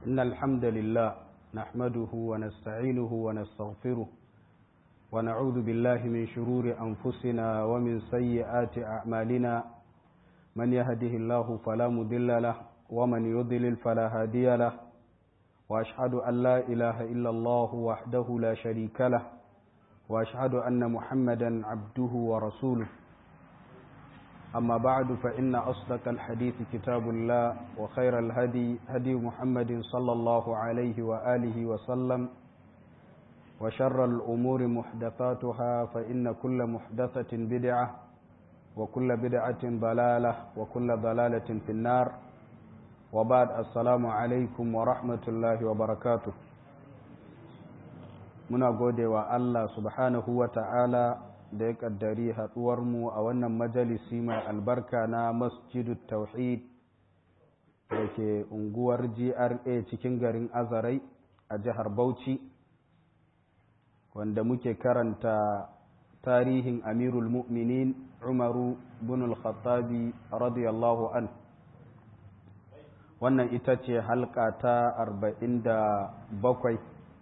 إن الحمد لله نحمده ونستعينه ونستغفره ونعوذ بالله من شرور أنفسنا ومن سيئات أعمالنا من يهده الله فلا مضل له ومن يضلل فلا هادي له وأشهد أن لا إله إلا الله وحده لا شريك له وأشهد أن محمدا عبده ورسوله أما بعد فإن أصدق الحديث كتاب الله وخير الهدي هدي محمد صلى الله عليه وآله وسلم وشر الأمور محدثاتها فإن كل محدثة بدعة وكل بدعة ضلالة وكل ضلالة في النار وبعد السلام عليكم ورحمة الله وبركاته muna gode wa Allah subhanahu wa ta'ala da ya ƙaddari haɗuwarmu a wannan majalisi mai albarka na masjidu tauhid da ke unguwar GRA cikin garin Azarai a jihar Bauchi wanda muke karanta tarihin amirul mu'minin Umaru bin al-Khattabi radiyallahu an wannan ita ce halka ta arba'in da bakwai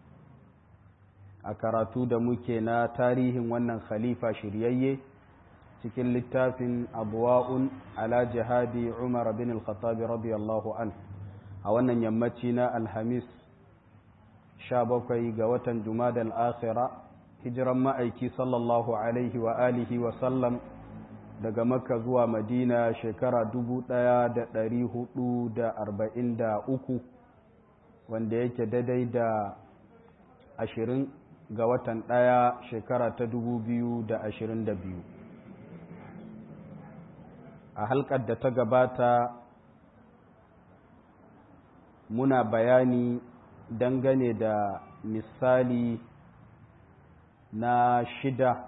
a karatu da muke na tarihin wannan khalifa shiryayye cikin littafin abuwa'un ala jihadi umar bin al-khattabi radiyallahu an a wannan yammaci na alhamis 17 ga watan jumada al-akhira hijiran ma'aiki sallallahu alaihi wa alihi wa sallam daga makka zuwa madina shekara 1443 wanda yake daidai da ashirin ga watan ɗaya shekara ta dubu biyu da ashirin da biyu a halkar da ta gabata muna bayani dangane da misali na shida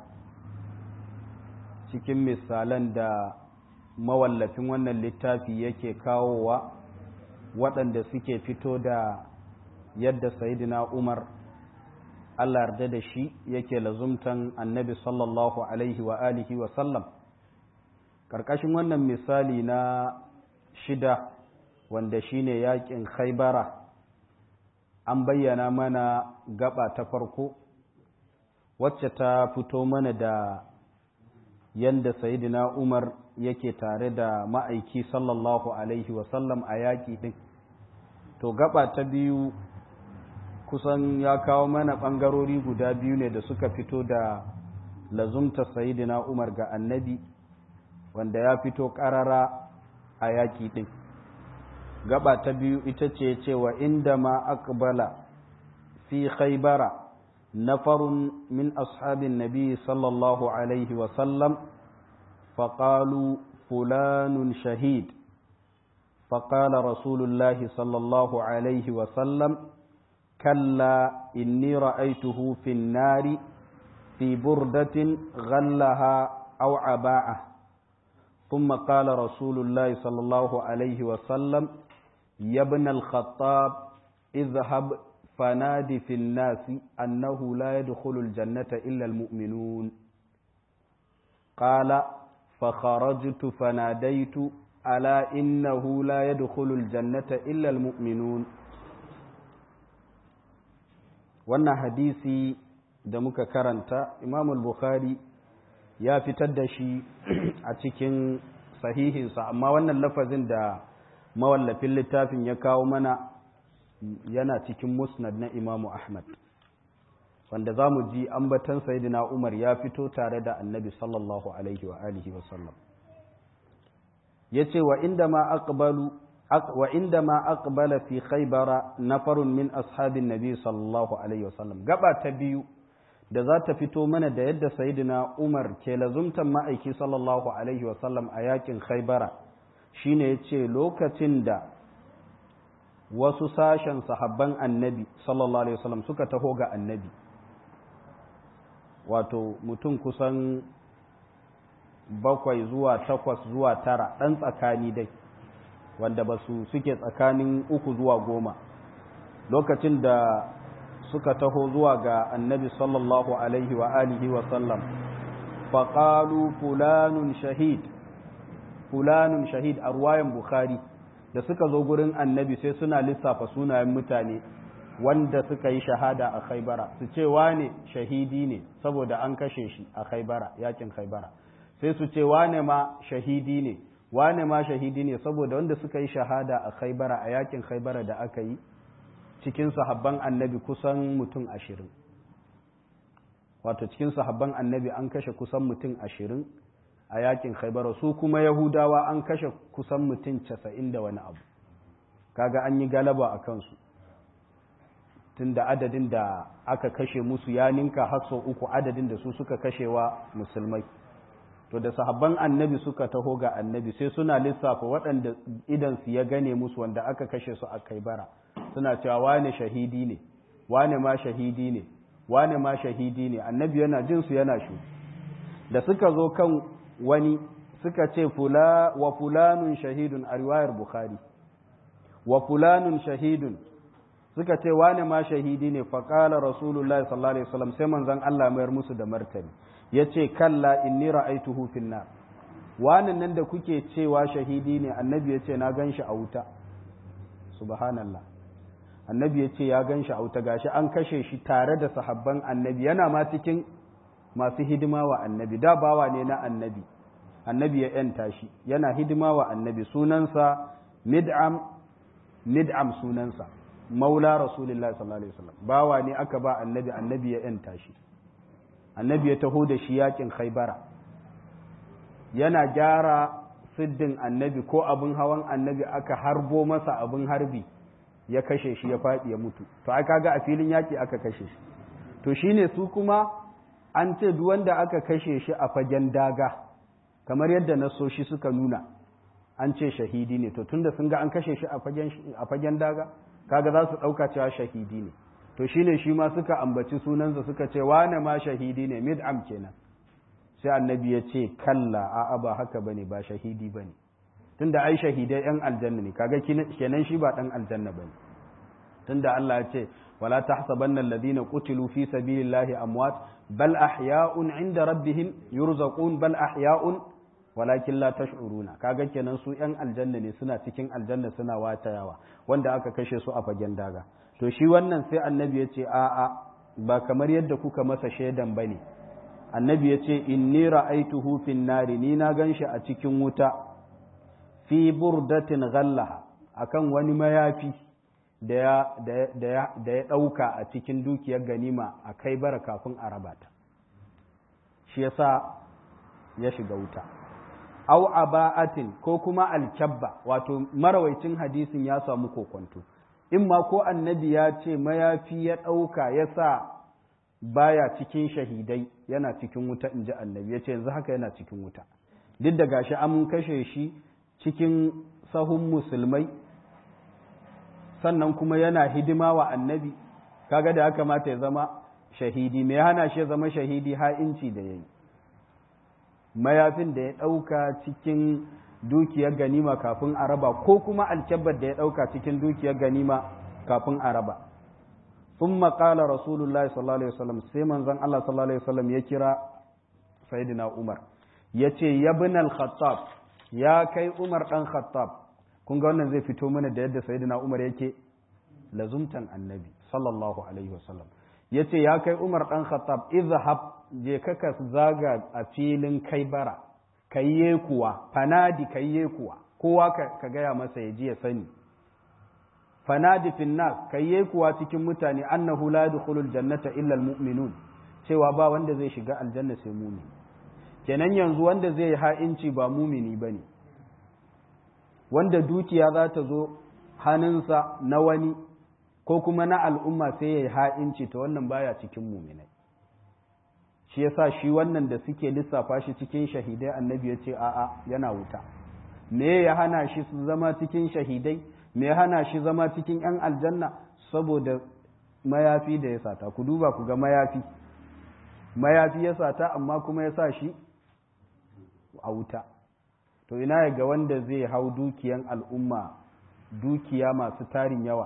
cikin misalan da mawallafin wannan littafi yake kawowa waɗanda suke fito da yadda sayidina umar Allah yarda da shi yake lazumtan annabi sallallahu alaihi wa alihi wa sallam ƙarƙashin wannan misali na shida wanda shine yakin khaibara an bayyana mana gaba ta farko wacce ta fito mana da yanda sayidina umar yake tare da ma'aiki sallallahu alaihi wa sallam a yaƙi ɗin to gaba ta biyu kusan ya kawo mana ɓangarori guda biyu ne da suka fito da lazumta sayidina umar ga annabi wanda ya fito ƙarara a yaƙi ɗin gaba ta biyu ita ce cewa inda ma aqbala fi khaybara nafarun min ashabin nabi sallallahu alaihi wasallam faƙalu fulanun shahid فقال رسول الله صلى الله عليه وسلم كلا إني رأيته في النار في بردة غلها أو عباءة ثم قال رسول الله صلى الله عليه وسلم يا ابن الخطاب اذهب فنادي في الناس أنه لا يدخل الجنة إلا المؤمنون قال فخرجت فناديت ألا إنه لا يدخل الجنة إلا المؤمنون wannan hadisi da muka karanta imam bukhari ya fitar da shi a cikin sahihinsa amma wannan lafazin da mawallafin littafin ya kawo mana yana cikin musnad na imamu ahmad wanda za mu ji ambatan sayidina umar ya fito tare da annabi sallallahu alaihi wa alihi wasallam ya ce wa inda ma aqbalu وعندما أقبل في خيبر نفر من أصحاب النبي صلى الله عليه وسلم gaba ta biyu da za ta fito mana da yadda sayyidina Umar ke lazumtan ma'aiki sallallahu alaihi wasallam a yakin Khaibara shine yace lokacin da wasu sashen sahabban annabi sallallahu alaihi wasallam suka taho ga annabi wato mutum kusan bakwai zuwa takwas zuwa tara ɗan tsakani dai wanda ba su suke tsakanin uku zuwa goma lokacin da suka taho zuwa ga annabi sallallahu alaihi wa alihi wa sallam faƙalu fulanun shahid fulanun shahid a ruwayan bukhari da suka zo gurin annabi sai suna lissafa sunayen mutane wanda suka yi shahada a khaibara su ce wane shahidi ne saboda an kashe shi a khaibara yakin khaibara sai su ce wane ma shahidi ne wane ma shahidi ne saboda wanda suka yi shahada a khaibara a yakin khaibara da aka yi cikin sahabban annabi kusan mutum ashirin wato cikin sahabban annabi an kashe kusan mutum ashirin a yakin khaibara su kuma yahudawa an kashe kusan mutum casa'in da wani abu kaga an yi galaba a kansu tunda adadin da aka kashe musu ya ninka hasso uku adadin da su suka kashewa musulmai to da sahabban annabi suka taho ga annabi sai suna lissafa waɗanda idansu ya gane musu wanda aka kashe su a kaibara suna cewa wane shahidi ne wane ma shahidi ne wane ma shahidi ne annabi yana jin su yana shu da suka zo kan wani suka ce fula wa fulanun shahidun a riwayar bukhari wa fulanun shahidun suka ce wane ma shahidi ne faƙala rasulullahi sallallahu alaihi wasallam sai manzon Allah mayar musu da martani yace kalla inni ra'aituhu fin nar wannan nan da kuke cewa shahidi ne annabi yace na ganshi a wuta subhanallah annabi yace ya ganshi a wuta gashi an kashe shi tare da sahabban annabi yana ma cikin masu hidima wa annabi da bawa ne na annabi annabi ya yanta shi yana hidima wa annabi sunansa mid'am mid'am sunansa maula rasulullahi sallallahu alaihi wasallam bawa ne aka ba annabi annabi ya yanta shi annabi ya taho da shi yakin khaybara yana gyara siddin annabi ko abin hawan annabi aka harbo masa abin harbi ya kashe shi ya faɗi ya mutu to ai kaga a filin yaki aka kashe shi to shine su kuma an ce duk wanda aka kashe shi a fagen daga kamar yadda nasoshi suka nuna an ce shahidi ne to tunda sun ga an kashe shi a fagen daga kaga za su ɗauka cewa shahidi ne to shine shi ma suka ambaci sunansa suka ce wane ma shahidi ne mid'am kenan sai annabi ya ce kalla a'a ba haka bane ba shahidi bane tunda ai shahidai yan aljanna ne kaga kenan shi ba dan aljanna bane tunda Allah ya ce wala tahsabanna alladhina qutilu fi sabilillahi amwat bal ahya'un 'inda rabbihim yurzaqun bal ahya'un walakin la tash'uruna kaga kenan su yan aljanna ne suna cikin aljanna suna watayawa wanda aka kashe su a fagen daga to shi wannan sai annabi ya ce a'a ba kamar yadda kuka masa shaidan bane annabi ya ce inni ra'aituhu fin nari ni na ganshi a cikin wuta fi burdatin ghallaha akan wani mayafi da ya da ya dauka a cikin dukiyar ganima a kai bara kafin a raba ta shi yasa ya shiga wuta au aba'atin ko kuma alkyabba wato marawaicin hadisin ya samu kokonto in ma ko annabi ya ce mayafi ya ɗauka ya sa baya cikin shahidai yana cikin wuta in ji annabi ya ce yanzu haka yana cikin wuta duk da gashi an kashe shi cikin sahun musulmai sannan kuma yana hidima wa annabi kaga da ya kamata ya zama shahidi me ya hana shi ya zama shahidi ha'inci da ya yi mayafin da ya ɗauka cikin dukiyar ganima kafin a raba ko kuma alkyabbar da ya ɗauka cikin dukiyar ganima kafin a raba sun maƙala rasulullahi sallallahu alaihi wasallam sai manzon Allah sallallahu alaihi wasallam ya kira sayyidina Umar ya ce ya bin al-khattab ya kai Umar ɗan khattab kun ga wannan zai fito mana da yadda sayyidina Umar yake lazumtan annabi sallallahu alaihi wasallam ya ce ya kai Umar ɗan khattab izhab je ka zaga a filin kai bara kayye kuwa fanadi kayye kuwa kowa ka gaya masa ya ji ya sani fanadi fin nas kayye kuwa cikin mutane annahu la yadkhulul jannata illa almu'minun cewa ba wanda zai shiga aljanna sai mumini kenan yanzu wanda zai yi ha'inci ba mumini bane wanda dukiya za ta zo hannunsa na wani ko kuma na al'umma sai ya yi ha'inci ta wannan baya cikin muminai shi yasa shi wannan da suke lissafa shi cikin shahidai annabi ya ce a'a yana wuta me ya hana shi su zama cikin shahidai me ya hana shi zama cikin yan aljanna saboda mayafi da ya sata ku duba ku ga mayafi mayafi ya sata amma kuma ya sa shi a wuta to ina ga wanda zai hau dukiyan al'umma dukiya masu tarin yawa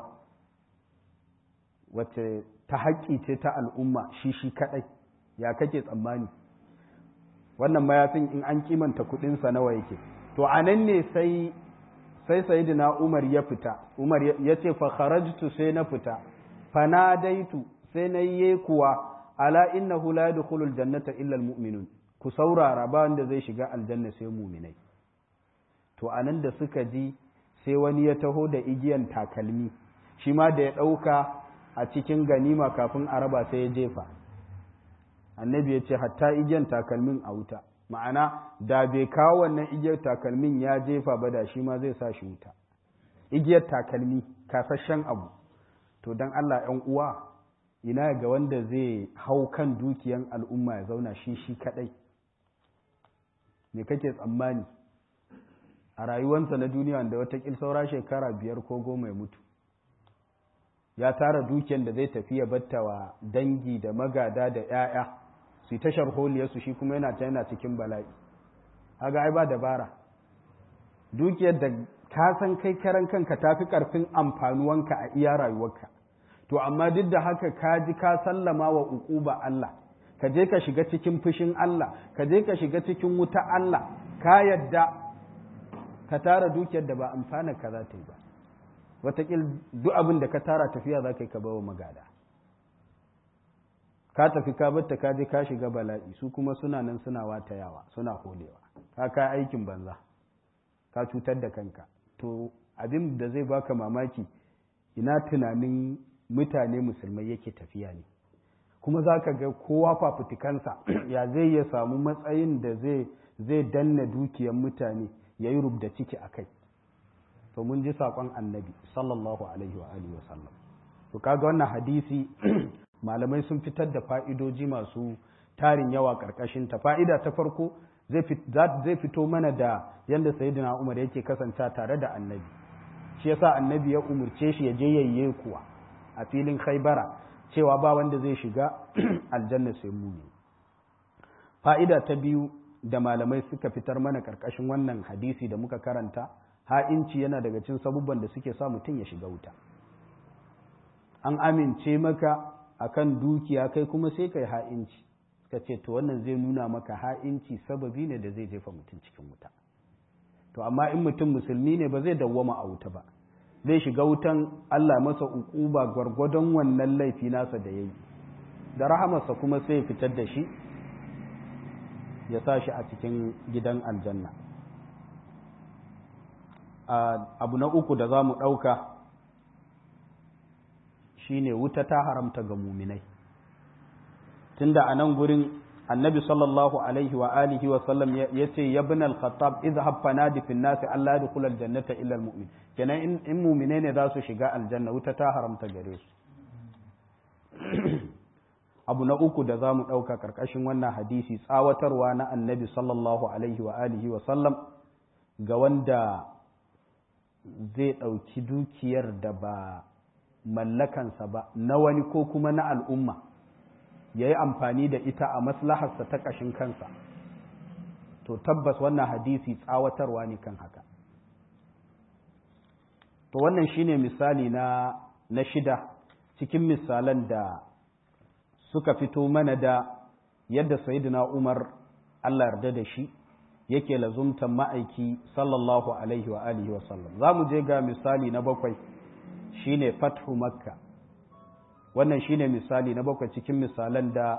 wacce ta haƙƙi ce ta al'umma shi shi kaɗai ya kake tsammani wannan mayafin in an kimanta kudinsa nawa yake to a nan ne sai sai sayyidina Umar ya fita Umar ya ce fa kharajtu sai na fita fanadaitu sai na yi kuwa ala innahu la yadkhulul jannata illa almu'minun ku saurara ba wanda zai shiga aljanna sai mu'minai to anan da suka ji sai wani ya taho da igiyan takalmi shi ma da ya ɗauka a cikin ganima kafin a raba sai ya jefa annabi ya ce hatta igiyan takalmin a wuta ma'ana da bai kawo wannan igiyar takalmin ya jefa ba da shi ma zai sa shi wuta igiyar takalmi kasashen abu to don Allah ‘yan uwa ina ga wanda zai hau kan dukiyan al'umma ya zauna shi shi kadai me kake tsammani a rayuwansa na duniya da watakil saura shekara biyar ko goma ya mutu ya tara dukiyan da zai tafi ya batta wa dangi da magada da ‘ya'ya su yi tashar holiyarsu shi kuma yana ta yana cikin bala'i haga ai ba dabara dukiyar da ka san kai karan kanka tafi karfin amfanuwanka a iya rayuwarka to amma duk da haka ka ji ka sallama wa uquba Allah ka je ka shiga cikin fushin Allah ka je ka shiga cikin wuta Allah ka yadda ka tara dukiyar da ba amfana ka za ta yi ba wataƙil duk abin da ka tara tafiya za ka yi ka bawa magada ka tafi ka batta ka je ka shiga bala'i su kuma suna nan suna watayawa suna holewa ka ka aikin banza ka cutar da kanka to abin da zai baka mamaki ina tunanin mutane musulmai yake tafiya ne kuma za ka ga kowa fafutukansa ya zai ya samu matsayin da zai danna dukiyar mutane ya yi rubda ciki a kai to mun ji saƙon annabi sallallahu alaihi wa alihi wasallam to kaga wannan hadisi malamai sun fitar da fa'idoji masu tarin yawa ƙarƙashin ta fa'ida ta farko zai fito mana da yadda sayyidina umar yake kasanta tare da annabi shi yasa annabi ya umurce shi ya je yayye kuwa a filin khaibara cewa ba wanda zai shiga aljanna sai mu ne fa'ida ta biyu da malamai suka fitar mana karkashin wannan hadisi da muka karanta ha'inci yana daga cin sabubban da suke sa mutum ya shiga wuta an amince maka akan dukiya kai kuma sai kai ha'inci suka ce to wannan zai nuna maka ha'inci sababi ne da zai jefa mutum cikin wuta to amma in mutum musulmi ne ba zai dawwama a wuta ba zai shiga wutan Allah masa uquba gwargwadon wannan laifi nasa da yayi da rahamarsa kuma sai fitar da shi ya sa shi a cikin gidan aljanna abu na uku da za mu ɗauka shine wuta ta haramta ga muminai tunda a nan gurin annabi sallallahu alaihi wa alihi wa sallam ya ce ya bin al-khattab idhhab fanadi fi an-nas alla yadkhul al-jannata illa al-mu'min kenan in, in mu'mine ne za su shiga aljanna wuta ta haramta gare su abu na uku da za mu ɗauka ƙarƙashin wannan hadisi tsawatarwa na annabi sallallahu alaihi wa alihi wa sallam ga wanda zai ɗauki dukiyar da ba mallakansa ba na wani ko kuma na al'umma ya yi amfani da ita a maslaharsa ta ƙashin kansa to tabbas wannan hadisi tsawatarwa ne kan haka to wannan shine misali na, na shida cikin misalan da suka fito mana da yadda sayyidina umar allah yarda da shi yake lazumtan ma'aiki sallallahu alaihi wa alihi wa sallam za mu je ga misali na bakwai shine fathu makka wannan shine misali na bakwai cikin misalan da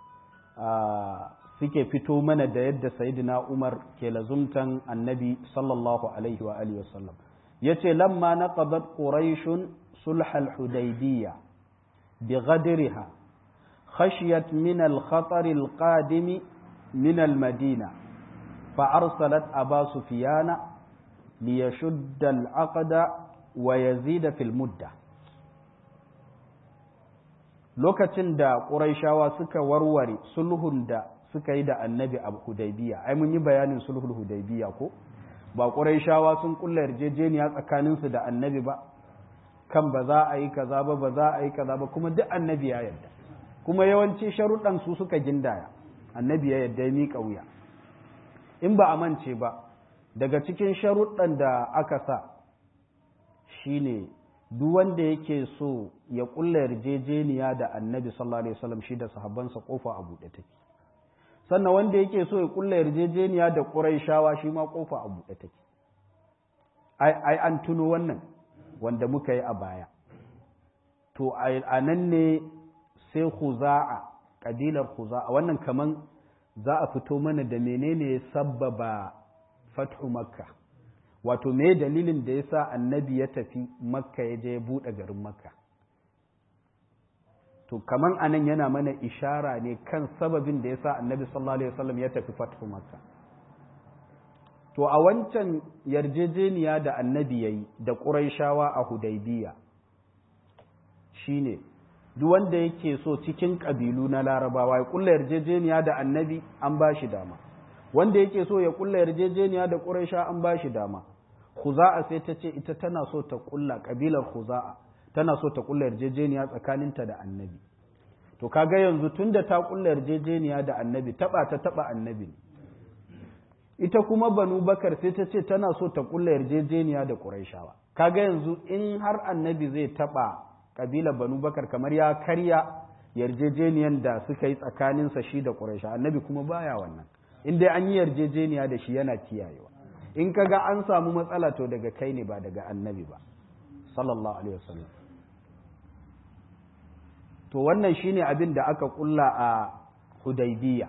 suke fito mana da yadda sayyidina Umar ke lazumtan annabi sallallahu alaihi wa alihi wasallam yace lamma naqadat quraish sulh al-hudaybiyya bighadriha khashiyat min al-khatar al-qadim min al-madina فأرسلت أبا سفيان ليشد العقد ويزيد في المده lokacin da ƙuraishawa suka warware sulhun da suka yi da annabi a hudaybiya ai mun yi bayanin sulhul hudaybiya ko ba ƙuraishawa sun kulla yarjejeniya tsakaninsu da annabi ba kan ba za a yi kaza ba ba za a yi kaza ba kuma duk annabi ya yarda kuma yawanci sharuɗan su suka gindaya annabi ya yarda ya miƙa wuya in ba a mance ba daga cikin sharuɗan da aka sa shine duk wanda yake so ya kulla yarjejeniya da annabi sallallahu alaihi wasallam shi da sahabbansa kofa a buɗe take sannan wanda yake so ya kulla yarjejeniya da quraishawa shi ma kofa a buɗe take ai an tuno wannan wanda muka yi a baya to a nan ne sai huza'a ƙabilar huza'a wannan kaman za a fito mana da menene ya sabbaba fathu makka wato me dalilin da ya sa annabi ya tafi makka ya je ya buɗe garin makka to kaman anan yana mana ishara ne kan sababin da ya sa annabi sallallahu alaihi wasallam ya tafi fathu makka to a wancan yarjejeniya da annabi ya yi da ƙuraishawa a hudaybiya shine duk wanda yake so cikin ƙabilu na larabawa ya ƙulla yarjejeniya da annabi an ba shi dama wanda yake so ya ƙulla yarjejeniya da ƙuraisha an ba shi dama khuza'a sai ta ce ita tana so ta ƙulla ƙabilar khuza'a tana so ta ƙulla yarjejeniya tsakaninta da annabi to kaga yanzu tunda ta ƙulla yarjejeniya da annabi taɓa ta taɓa annabi ne ita kuma banu bakar sai ta ce tana so ta ƙulla yarjejeniya da ƙuraishawa kaga yanzu in har annabi zai taɓa ƙabilar banu bakar kamar ya karya yarjejeniyan da suka yi tsakaninsa shi da ƙuraisha annabi kuma baya wannan in dai an yi yarjejeniya da shi yana kiyayewa in ka ga an samu matsala to daga kai ne ba daga annabi ba sallallahu alaihi wasallam to wannan shine abin da aka kulla a hudaybiya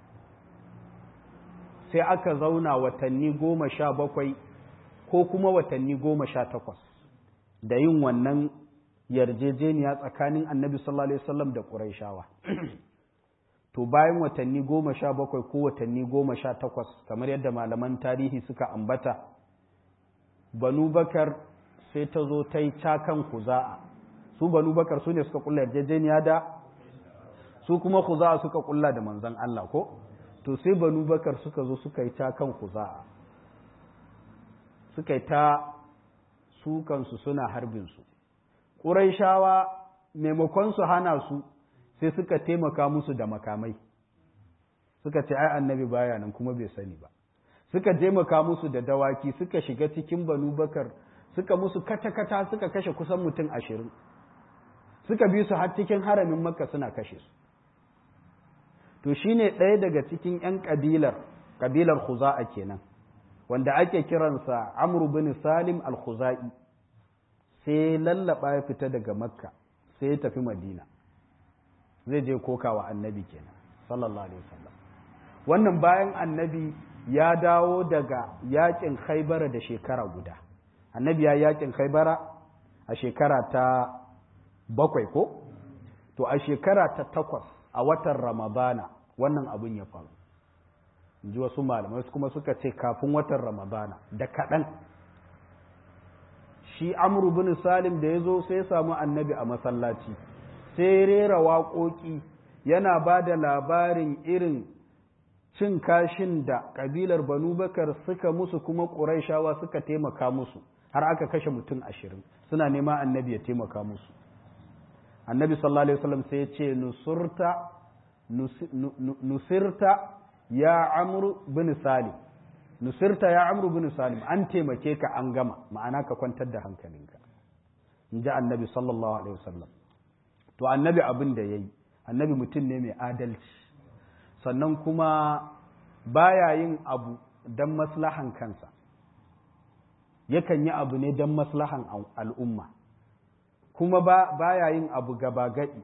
sai aka zauna watanni goma sha bakwai ko kuma watanni goma sha takwas da yin wannan yarjejeniya tsakanin annabi sallallahu alaihi wasallam da ƙuraishawa to bayan watanni goma sha bakwai ko watanni goma sha takwas kamar yadda malaman tarihi suka ambata banu bakar sai ta zo ta yi cakan kuza'a su banu bakar su ne suka kulla yarjejeniya da su kuma kuza'a suka kulla da manzan Allah ko to sai banu bakar suka zo suka yi cakan kuza'a suka yi ta sukansu suna harbinsu ƙuraishawa maimakon su hana su sai suka taimaka musu da makamai suka ce ai annabi baya nan kuma bai sani ba suka taimaka musu da dawaki suka shiga cikin banu bakar suka musu kata-kata suka kashe kusan mutum ashirin suka bi su har cikin haramin makka suna kashe su to shine ɗaya daga cikin 'yan ƙabilar ƙabilar khuza'a kenan wanda ake kiransa amru bin salim al-khuzai sai lallaba ya fita daga makka sai ya tafi madina zai je kokawa annabi kenan sallallahu alaihi wasallam wannan bayan annabi ya dawo daga yakin khaibara da shekara guda annabi ya yakin khaibara a shekara ta bakwai ko to a shekara ta takwas a watan ramadana wannan abin ya faru in ji wasu malamai kuma suka ce kafin watan ramadana da kaɗan shi amru bin salim da ya zo sai ya samu annabi a masallaci sai rera waƙoƙi yana ba da labarin irin cin kashin da ƙabilar banu bakar suka musu kuma ƙuraishawa suka taimaka musu har aka kashe mutum ashirin suna nema annabi ya taimaka musu annabi sallallahu alaihi wasallam sai ya ce nusurta nusirta ya amru bin salim nusirta ya amru bin salim an taimake ka an gama ma'ana ka kwantar da hankalinka in ji annabi sallallahu alaihi wasallam to annabi abin da ya yi annabi mutum ne mai adalci sannan kuma baya yin abu don maslahan kansa yakan yi abu ne don maslahan al'umma kuma baya yin abu gaba gadi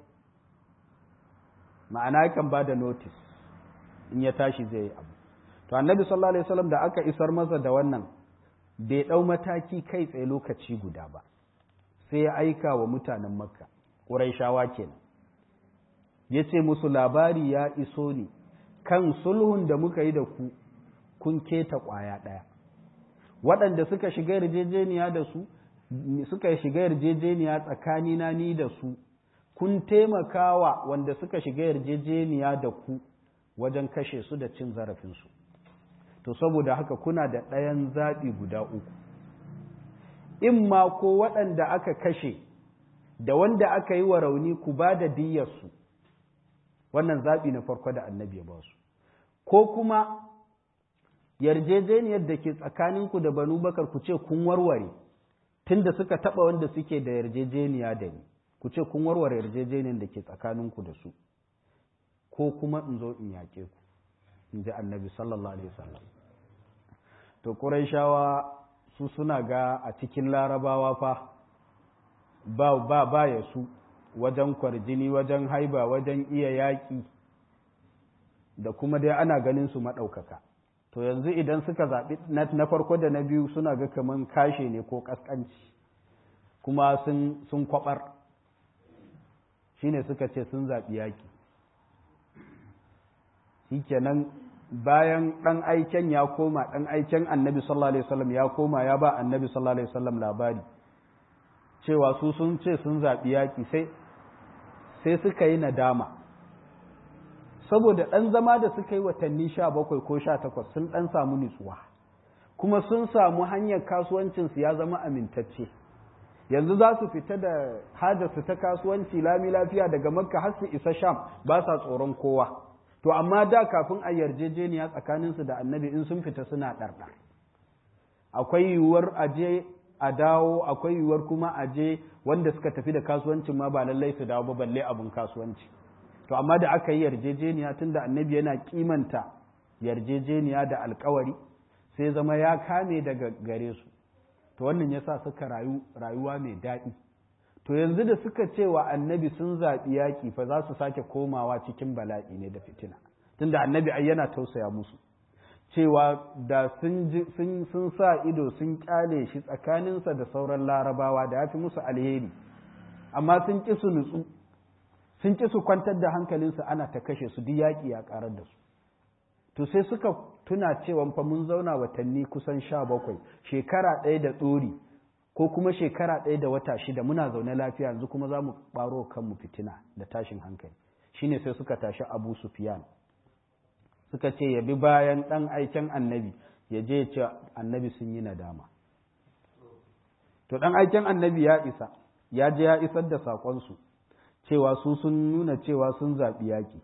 ma'ana yakan ba da notice in ya tashi zai yi abu to annabi sallallahu alaihi wasallam da aka isar masa da wannan bai ɗau mataki kai tsaye lokaci guda ba sai ya aika wa mutanen makka ƙuraishawa kenan ya ce musu labari ya iso ne kan sulhun da muka yi da ku kun keta ƙwaya ɗaya waɗanda suka shiga yarjejeniya da su suka shiga yarjejeniya tsakanina ni da su kun taimakawa wanda suka shiga yarjejeniya da ku wajen kashe su da cin zarafinsu to saboda haka kuna da ɗayan zaɓi guda uku in ma ko waɗanda aka kashe da wanda aka yi wa rauni ku ba da diyyarsu wannan zaɓi na farko da annabi ya ba su ko kuma yarjejeniyar da ke tsakaninku da banu bakar ku ce kun warware tunda suka taɓa wanda suke da yarjejeniya da ni ku ce kun warware yarjejeniyar da ke tsakaninku da su ko kuma in zo in yaƙe ku in ji annabi sallallahu alaihi wasallam to ƙuraishawa su suna ga a cikin larabawa fa ba ba ba ya su wajen kwarjini wajen haiba wajen iya yaƙi da kuma dai ana ganin su maɗaukaka to yanzu idan suka zaɓi na farko da na biyu suna ga kaman kashe ne ko ƙasƙanci kuma sun kwaɓar shine suka ce sun zaɓi yaƙi shikenan bayan ɗan aiken ya koma ɗan aiken annabi sallallahu alaihi wasallam ya koma ya ba annabi sallallahu alaihi wasallam labari cewa su sun ce sun zaɓi yaƙi sai sai suka yi nadama saboda ɗan zama da suka yi watanni sha bakwai ko sha takwas sun ɗan samu nutsuwa kuma sun samu hanyar kasuwancinsu ya zama amintacce yanzu za su fita da hajarsu ta kasuwanci lami lafiya daga makka har su isa sham ba sa tsoron kowa to amma da kafin a yarjejeniya tsakaninsu da annabi in sun fita suna ɗarɗar akwai yiwuwar aje a dawo akwai yiwuwar kuma aje wanda suka tafi da kasuwancin ma ba lallai su dawo ba balle abin kasuwanci to amma da aka yi yarjejeniya tunda annabi yana kimanta yarjejeniya da alkawari sai zama ya kame daga gare su to wannan yasa suka rayu rayuwa mai daɗi to yanzu da suka ce wa annabi sun zaɓi yaƙi fa za su sake komawa cikin bala'i ne da fitina tunda annabi ai yana tausaya musu cewa da sun sun sa ido sun kyale shi tsakaninsa da sauran larabawa da ya fi musu alheri amma sun ƙi su nutsu sun ƙi su kwantar da hankalinsu ana ta kashe su duk yaƙi ya ƙarar da su to sai suka tuna cewa fa mun zauna watanni kusan sha bakwai shekara ɗaya da tsori ko kuma shekara ɗaya da wata shida muna zaune lafiya yanzu kuma za mu ɓaro kanmu fitina da tashin hankali shine sai suka tashi abu sufiyan suka ce ya bi bayan ɗan aiken annabi ya je ce annabi sun yi nadama to ɗan aiken annabi ya isa ya je ya isar da saƙonsu cewa su sun nuna cewa sun zaɓi yaƙi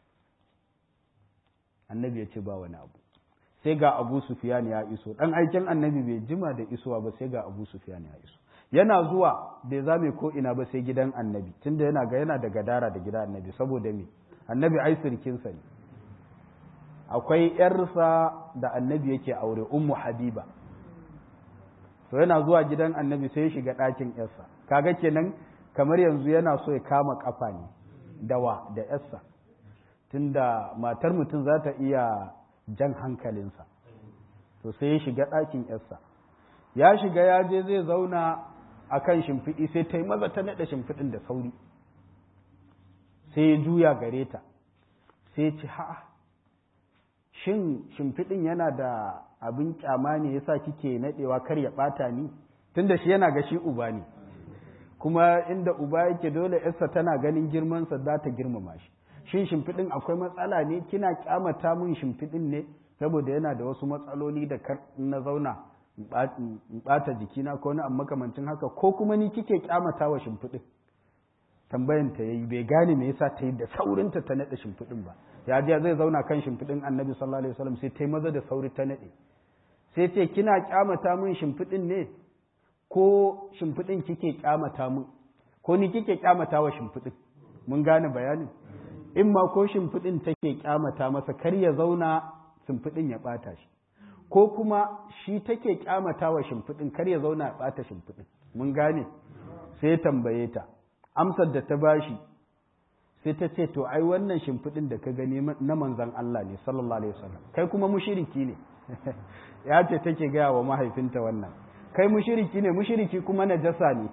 annabi ya ce ba wani abu sai ga abu sufiyan ya iso ɗan aiken annabi bai jima da isowa ba sai ga abu sufiyan ya iso yana zuwa bai zame ko ina ba sai gidan annabi tunda yana ga yana da gadara da gidan annabi saboda me annabi ai sirkinsa ne akwai yarsa da annabi yake aure ummu habiba to yana zuwa gidan annabi sai ya shiga ɗakin yarsa kaga kenan kamar yanzu yana so ya kama kafa ne dawa da yarsa tunda matar mutum za ta iya jan hankalinsa to sai ya shiga ɗakin yarsa ya shiga ya je zai zauna a kan shimfiɗi sai ta yi maza ta naɗa shimfiɗin da sauri sai ya juya gare ta sai ci ha'a shin shimfiɗin yana da abin kyama ne yasa kike naɗewa kar ya ɓata ni tunda shi yana ga shi uba ne kuma inda uba yake dole yarsa tana ganin girmansa za ta girmama shi shin shimfiɗin akwai matsala ne kina kyamata min shimfiɗin ne saboda yana da wasu matsaloli da kar na zauna in ɓata jikina ko na makamancin haka ko kuma ni kike kyamata wa shimfiɗin tambayan ta yayi bai gane me yasa ta yi da saurinta ta naɗe shimfiɗin ba ya je zai zauna kan shimfiɗin annabi sallallahu alaihi wasallam sai ta yi maza da sauri ta naɗe sai ce kina kyamata min shimfiɗin ne ko shimfiɗin kike kyamata min ko ni kike kyamata wa shimfiɗin mun gane bayanin in ma ko shimfiɗin take kyamata masa kar ya zauna shimfiɗin ya ɓata shi ko kuma shi take kyamata wa shimfiɗin kar ya zauna ya ɓata shimfiɗin mun gane sai ya tambaye ta amsar da ta bashi sai ta ce to ai wannan shimfiɗin da ka gani na manzan Allah ne sallallahu alaihi wasallam kai kuma mushiriki ne ya ce take gaya wa mahaifinta wannan kai mushiriki ne mushiriki kuma najasa ne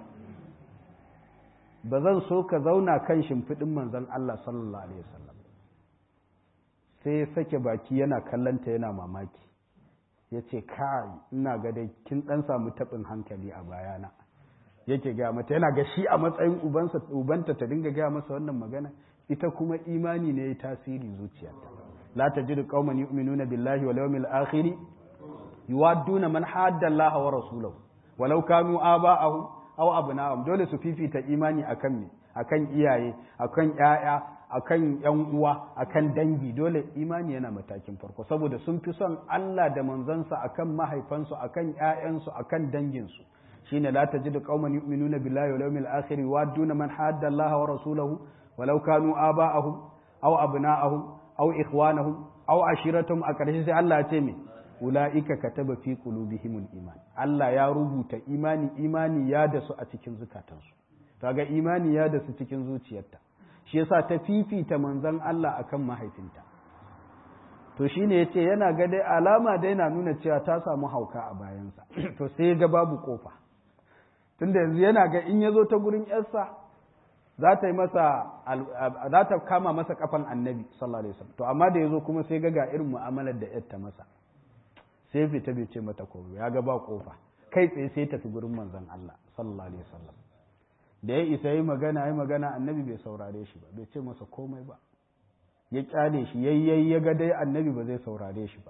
ba zan so ka zauna kan shimfiɗin manzan Allah sallallahu alaihi wasallam sai ya sake baki yana kallanta yana mamaki ya ce kai ina ga dai kin ɗan samu taɓin hankali a bayana yake gaya mata yana ga shi a matsayin ubansa ubanta ta dinga gaya masa wannan magana ita kuma imani ne ya tasiri zuciyarta la tajidu qauman yu'minuna billahi wal yawmil akhir yuwadduna man hadda Allah wa rasulahu walau kanu aba'ahum aw abna'ahum dole su fifita imani akan me akan iyaye akan ƴaƴa akan ƴan uwa akan dangi dole imani yana matakin farko saboda sun fi son Allah da manzansa akan mahaifansu akan ƴaƴansu akan danginsu shine la tajidu qauman yu'minuna billahi wal yawmil akhir yuwadduna man hadda Allah wa rasulahu walau kanu aba'ahum aw abna'ahum aw ikhwanahum aw ashiratuhum a ƙarshe sai Allah ya ce me ula'ika kataba fi qulubihimul iman Allah ya rubuta imani imani ya da su a cikin zukatansu kaga imani ya da su cikin zuciyarta shi yasa ta fifita manzon Allah akan mahaifinta to shine yace yana ga dai alama dai na nuna cewa ta samu hauka a bayansa to sai ga babu kofa tunda yanzu yana ga in yazo ta gurin yarsa za ta yi masa za ta kama masa kafan annabi sallallahu alaihi wasallam to amma da yazo kuma sai ga ga irin mu'amalar da yarta masa sai fita bai ce mata komai ya ga ba kofa kai tsaye sai tafi gurin manzon Allah sallallahu alaihi wasallam da ya isa yi magana yi magana annabi bai saurare shi ba bai ce masa komai ba ya kyale shi yayyayi ya ga dai annabi ba zai saurare shi ba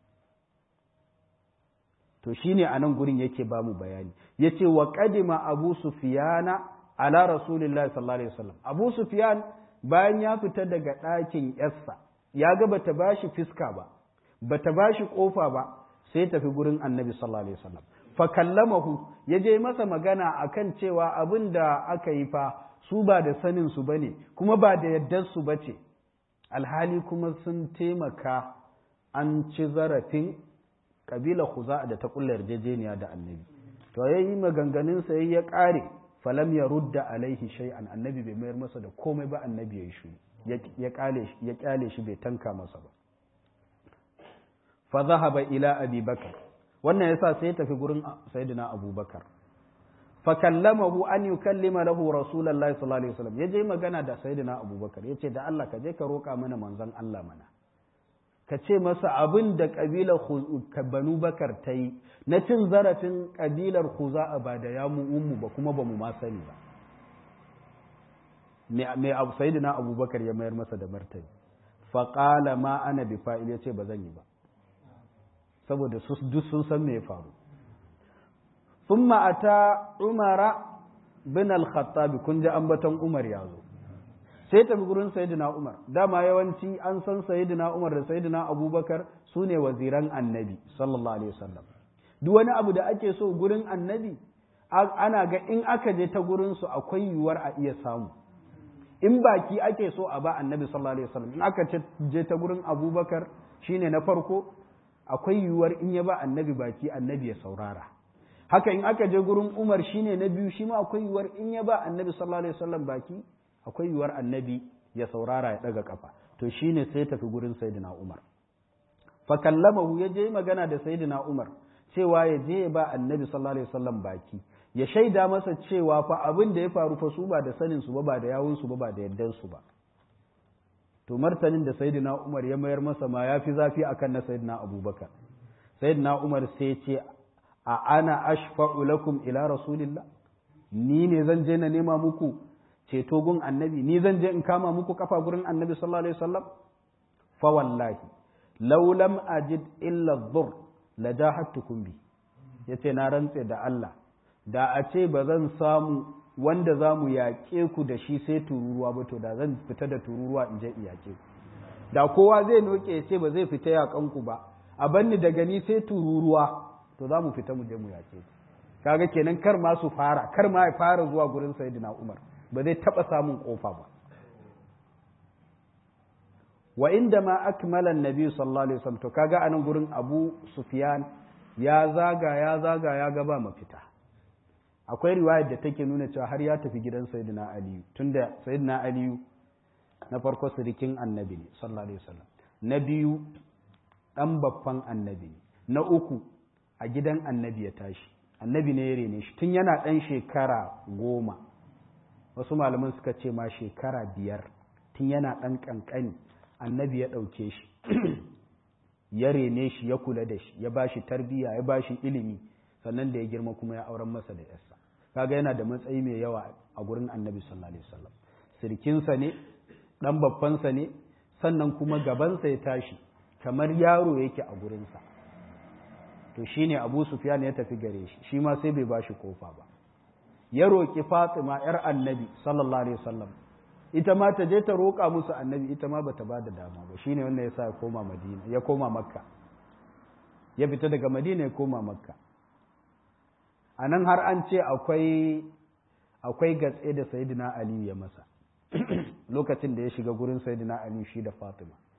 to shine a nan gurin yake ba mu bayani yace wa qadima abu sufyana ala rasulillahi sallallahu alaihi wasallam abu sufyan bayan ya fita daga ɗakin yarsa ya ga bata bashi fiska ba bata bashi kofa ba sai tafi gurin annabi sallallahu alaihi wasallam fa kallamahu ya je masa magana akan cewa abin da aka yi fa su ba da sanin su bane kuma ba da yaddar su bace alhali kuma sun taimaka an ci zarafin kabila khuza'a da ta kulla yarjejeniya da annabi to yayi maganganun sa ya kare falam ya rudda alaihi shay'an annabi bai mayar masa da komai ba annabi ya yi shi ya kale shi ya kyale shi bai tanka masa ba fa zahaba ila abi bakar wannan yasa sai ya tafi gurin sayyidina abubakar fa kallamahu an yukallima lahu rasulullahi sallallahu alaihi wasallam yaje magana da sayyidina abubakar yace da Allah ka je ka roka mana manzon Allah mana ka ce masa abin da kabilar banu bakar ta yi na cin zarafin kabilar khuza'a ba da ya mu ummu ba kuma ba mu ma sani ba mai abu sayyidina abubakar ya mayar masa da martani faƙala ma ana bi fa'il ya ce ba zan yi ba saboda duk sun san me ya faru sun ma'ata umara bin al-khattabi kun ji ambaton umar ya zo sai tafi gurin sayyidina umar dama yawanci an san sayyidina umar da sayyidina abubakar su ne waziran annabi sallallahu alaihi wasallam duk wani abu da ake so gurin annabi ana ga in aka je ta gurin su akwai yiwuwar a iya samu in baki ake so a ba annabi sallallahu alaihi wasallam in aka je ta gurin abubakar shine na farko akwai yiwuwar in ya ba annabi baki annabi ya saurara haka in aka je gurin umar shine na biyu shi ma akwai yiwuwar in ya ba annabi sallallahu alaihi wasallam baki akwai yiwuwar annabi ya saurara ya daga kafa to shine sai tafi gurin sayyidina umar fa kallamahu ya je magana da sayyidina umar cewa ya je ya ba annabi sallallahu alaihi wasallam baki ya shaida masa cewa fa abin da ya faru fa su ba da sanin su ba ba da yawun su ba ba da yaddan su ba to martanin da sayyidina Umar ya mayar masa ma yafi zafi akan na sayyidina Abubakar sayyidina Umar sai ce a ana ashfa'u lakum ila rasulillah ni ne zan je na nema muku ceto gun annabi ni zan je in kama muku kafa gurin annabi sallallahu alaihi wasallam fa wallahi law lam ajid illa dhur la jahadtukum bi yace na rantse da Allah da a ce ba zan samu wanda za mu yaƙe ku da shi sai tururuwa ba to da zan fita da tururuwa in je in yaƙe ku da kowa zai noke ya ce ba zai fita yaƙan ku ba a banni daga ni sai tururuwa to za mu fita mu je mu yaƙe ku kaga kenan kar ma su fara kar ma ya fara zuwa gurin sayyidina Umar ba zai taɓa samun ƙofa ba wa inda ma akmala annabi sallallahu alaihi wasallam to kaga anan gurin Abu Sufyan ya zaga ya zaga ya ga ba mafita akwai riwayar da take nuna cewa har ya tafi gidan sayyidina aliyu tunda sayyidina aliyu na farko sirikin annabi ne sallallahu alaihi wasallam na biyu dan babban annabi ne na uku a gidan annabi ya tashi annabi ne ya rene shi tun yana dan shekara goma wasu malaman suka ce ma shekara biyar tun yana dan kankani annabi ya ɗauke shi ya rene shi ya kula da shi ya bashi tarbiyya ya bashi ilimi sannan da ya girma kuma ya auren masa da yarsa kaga yana da matsayi mai yawa a gurin annabi sallallahu alaihi wasallam sirkinsa ne dan babbansa ne sannan kuma gabansa ya tashi kamar yaro yake a gurinsa to shine Abu Sufyan ya tafi gare shi shi ma sai bai bashi kofa ba ya roki Fatima yar annabi sallallahu alaihi wasallam ita ma ta je ta roƙa musu annabi ita ma bata ba da dama ba shine wanda ya sa ya koma Madina ya koma Makka ya fita daga Madina ya koma Makka a nan har an ce akwai akwai gatse da sayidina aliyu ya masa lokacin da ya shiga gurin sayidina aliyu shi da fatima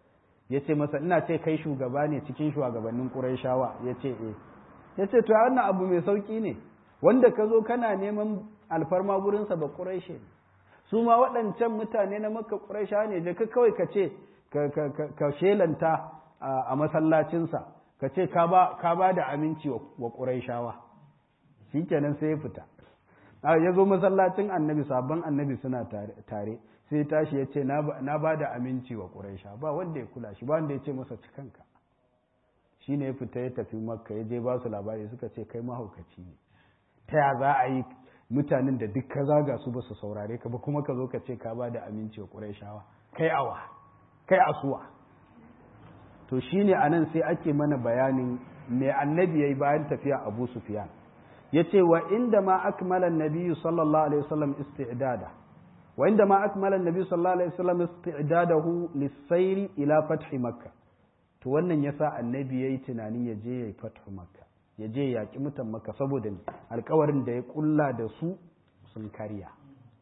ya ce masa ina ce kai shugaba ne cikin shugabannin ƙurayshawa ya ce eh ya ce to wannan abu mai sauƙi ne wanda ka zo kana neman alfarma gurinsa ba ƙurayshe ne su ma waɗancan mutane na maka ƙurayshawa ne je ka kawai ka ce ka shelanta a masallacinsa ka ce ka ba da aminci wa ƙurayshawa shi kenan sai ya fita ya zo masallacin annabi sabon annabi suna tare sai tashi ya ce na ba da aminci wa ƙuraisha ba wanda ya kula shi ba wanda ya ce masa cikanka shi ne ya fita ya tafi makka ya je ba su labari suka ce kai mahaukaci ne ta ya za a yi mutanen da duk ka zaga su ba su saurare ka ba kuma ka zo ka ce ka ba da aminci wa ƙuraishawa kai awa kai asuwa to shi ne a nan sai ake mana bayanin me annabi ya yi bayan tafiya abu sufiyan ya ce wa inda ma akmalan nabiyu sallallahu alaihi wasallam isti'dada wa inda ma akmalan nabiyu sallallahu alaihi wasallam isti'dadahu lis-sayri ila fathi makka to wannan yasa annabi yayi tunanin ya je yayi fathu makka ya je ya yaki mutan makka saboda alƙawarin da ya kulla da su sun karya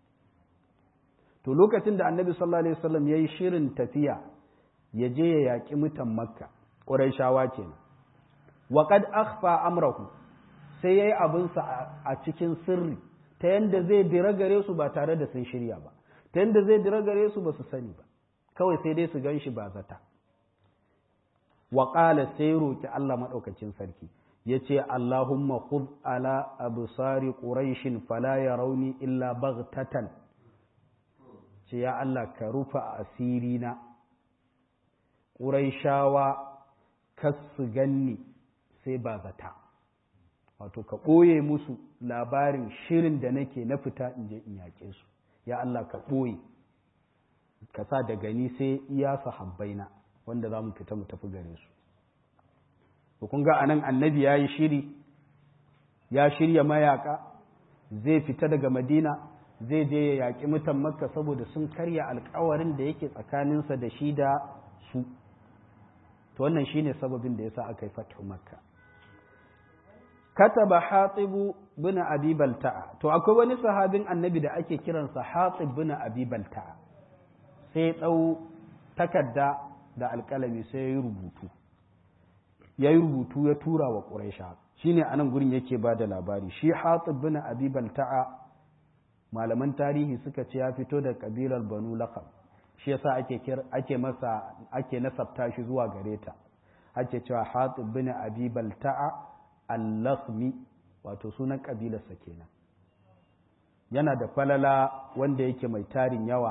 to lokacin da annabi sallallahu alaihi wasallam yayi shirin tafiya ya je ya yaki mutan makka quraishawa kenan wa qad akhfa amrahu sai ya yi abinsa a cikin sirri ta yadda zai dira gare su ba tare da sun shirya ba ta yadda zai dira gare su ba su sani ba kawai sai dai su gan shi ba zata waƙala sai roƙi Allah maɗaukacin sarki ya ce Allahumma khud ala absari quraishin fala yarawni illa baghtatan ce ya Allah ka rufa asiri na quraishawa kas su ganni sai ba zata wato ka ɓoye musu labarin shirin da nake na fita in je in yaƙe su ya Allah ka ɓoye ka sa da gani sai iya sahabbaina wanda za mu fita mu tafi gare su kun ga anan annabi ya yi shiri ya shirya mayaka zai fita daga madina zai je ya yaƙi mutan makka saboda sun karya alkawarin da yake tsakaninsa da shi da su to wannan shine sababin da yasa aka yi fatu makka kataba hatibu bin abi balta'a to akwai wani sahabin annabi da ake kiransa hatib bin abi balta'a sai ɗau takarda da alƙalami sai ya yi rubutu ya yi rubutu ya tura wa ƙuraisha shi ne anan gurin yake ba da labari shi hatib bin abi balta'a malaman tarihi suka ce ya fito da ƙabilar banu laqab shi yasa ake ake masa ake nasabta shi zuwa gare ta ake cewa hatib bin abi balta'a al-lakhmi wato sunan ƙabilarsa kenan yana da falala wanda yake mai tarin yawa